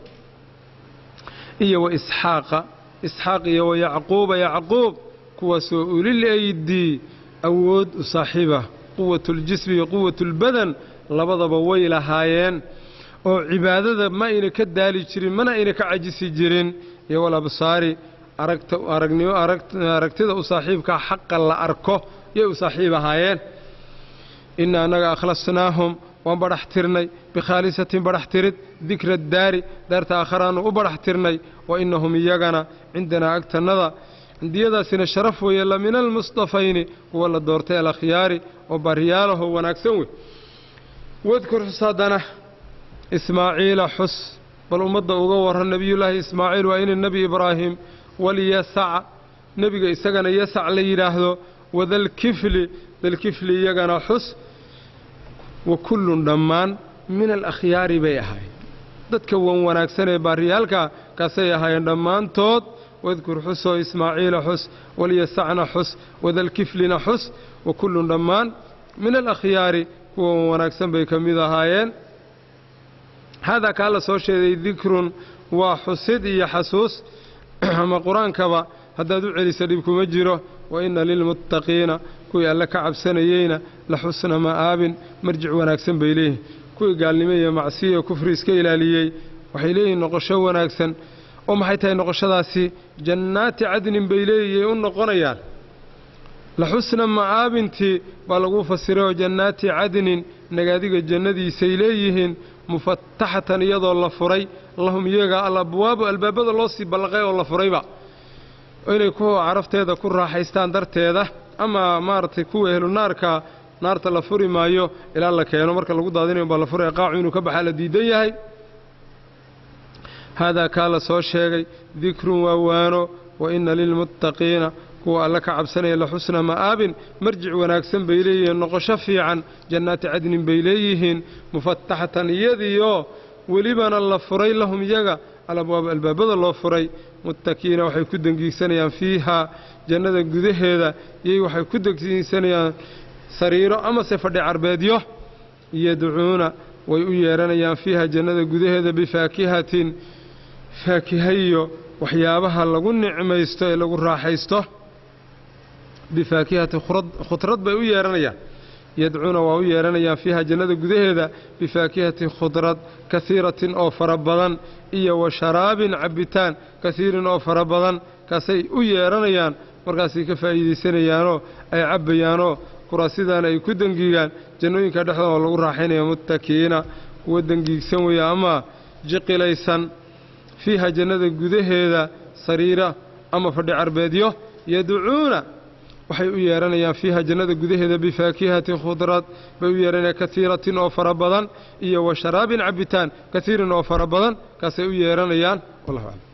iyo wa isxaaqa isxaaq iyo wa yacquuba yacquub kuwaasoo ulil aydii awood u saaxiiba quwatuuljismi iyo quwatulbadan labadaba way lahaayeen oo cibaadada ma ayna ka daali jirin mana ayna ka cajisi jirin iyo walabsaari aragnimo aragtida u saaxiibkaa xaqa la arko yay u saaxiib ahaayeen ina annaga akhlasnaahum waan badhax tirnay bikhaalisatin badhax tirid dikra daari daarta aakharaannu u badhax tirnay wa innahum iyagana cindanaa agtannada cindiyadaasina sharaf weeye la min almustafayni kuwa la doortay alakhyaari oo baryaalaho wanaagsan wey wadkur xus haddana ismaaciila xus bal ummadda uga warran nebiyullaahi ismaaciil waa ina nebi ibraahim walyasaca nebiga isagana yasac la yidhaahdo wadalkifli dalkifli iyagana xus wa kullun dhammaan min alakhyaari bay ahaayeen dadka wan wanaagsan ee baariyaalka kaasay ahaayeen dhammaantood wadkur xusoo ismaaciila xus walyasacna xus wadalkiflina xus wa kullun dhammaan min alakhyaari kuwa wan wanaagsan bay ka mid ahaayeen haadaa kaa la soo sheegay dikrun waa xusid iyo xasuus ama qur-aankaba haddaad u celisa dhib kuma jiro wa inna lilmuttaqiina kuwii alle ka cabsanayeyna la xusna ma'aabin marjic wanaagsan bay leeyihin kuwii gaalnimo iyo macsiya iyo kufri iska ilaaliyey waxay leeyihiin noqosho wanaagsan oo maxay tahay noqoshadaasi jannaati cadnin bay leeyihiin u noqonayaan la xusna ma'aabintii baa lagu fasiray oo jannaati cadnin nagaadiga jannadiisay leeyihiin mufataxatan iyadoo la furay lahum iyaga alabwaabu albaabada loo sii ballaqay oo la furayba inay kuwa carafteeda ku raaxaystaan darteeda ama maaragtay kuwa ehlu naarka naarta la furi maayo ilaa la keeno marka lagu daadinayo baa la furaya qaacu inuu ka baxaa la diidan yahay haadaa kaa la soo sheegay dikrun waa waano wa inna lilmuttaqiina kuwa alle ka cabsanaya la xusna ma'aabin marjic wanaagsan bay leeyihiin noqosho fiican jannaati cadnin bay leeyihiin mufataxatan iyadiioo welibana la furay lahum iyaga alabwaab albaabada loo furay muttakiina waxay ku dengiigsanayaan fiihaa jannada gudaheeda iyay waxay ku dengiigsanayaan sariiro amase fadhi carbeedyo yadcuuna way u yeedhanayaan fiiha jannada gudaheeda bifaakihatin faakihayo waxyaabaha lagu nicmaysto ee lagu raaxaysto bifaakihati khudrad bay u yeedhanayaan yadcuuna waa u yeedhanayaan fiiha jannada gudaheeda bifaakihati khudrad kasiiratin oo fara badan iyo wa sharaabin cabbitaan kasiirin oo fara badan kaasay u yeedhanayaan markaasay ka faa'iidaysanayaanoo ay cabbayaanoo kuraasidaana ay ku dengiigaan jannooyinka dhexdooda oo lagu raaxaynaya muttakiina kuwa dengiigsan weeye ama jiqilaysan fiiha jannada gudaheeda sariira ama fadhi carbeedyo yadcuuna waxay u yeedhanayaan fiiha jannada gudaheeda bifaakihati khudrad bay u yeedhanayaan kasiiratin oo fara badan iyo wa sharaabin cabbitaan kasiirin oo fara badan kaasay u yeedhanayaan wallahu aclam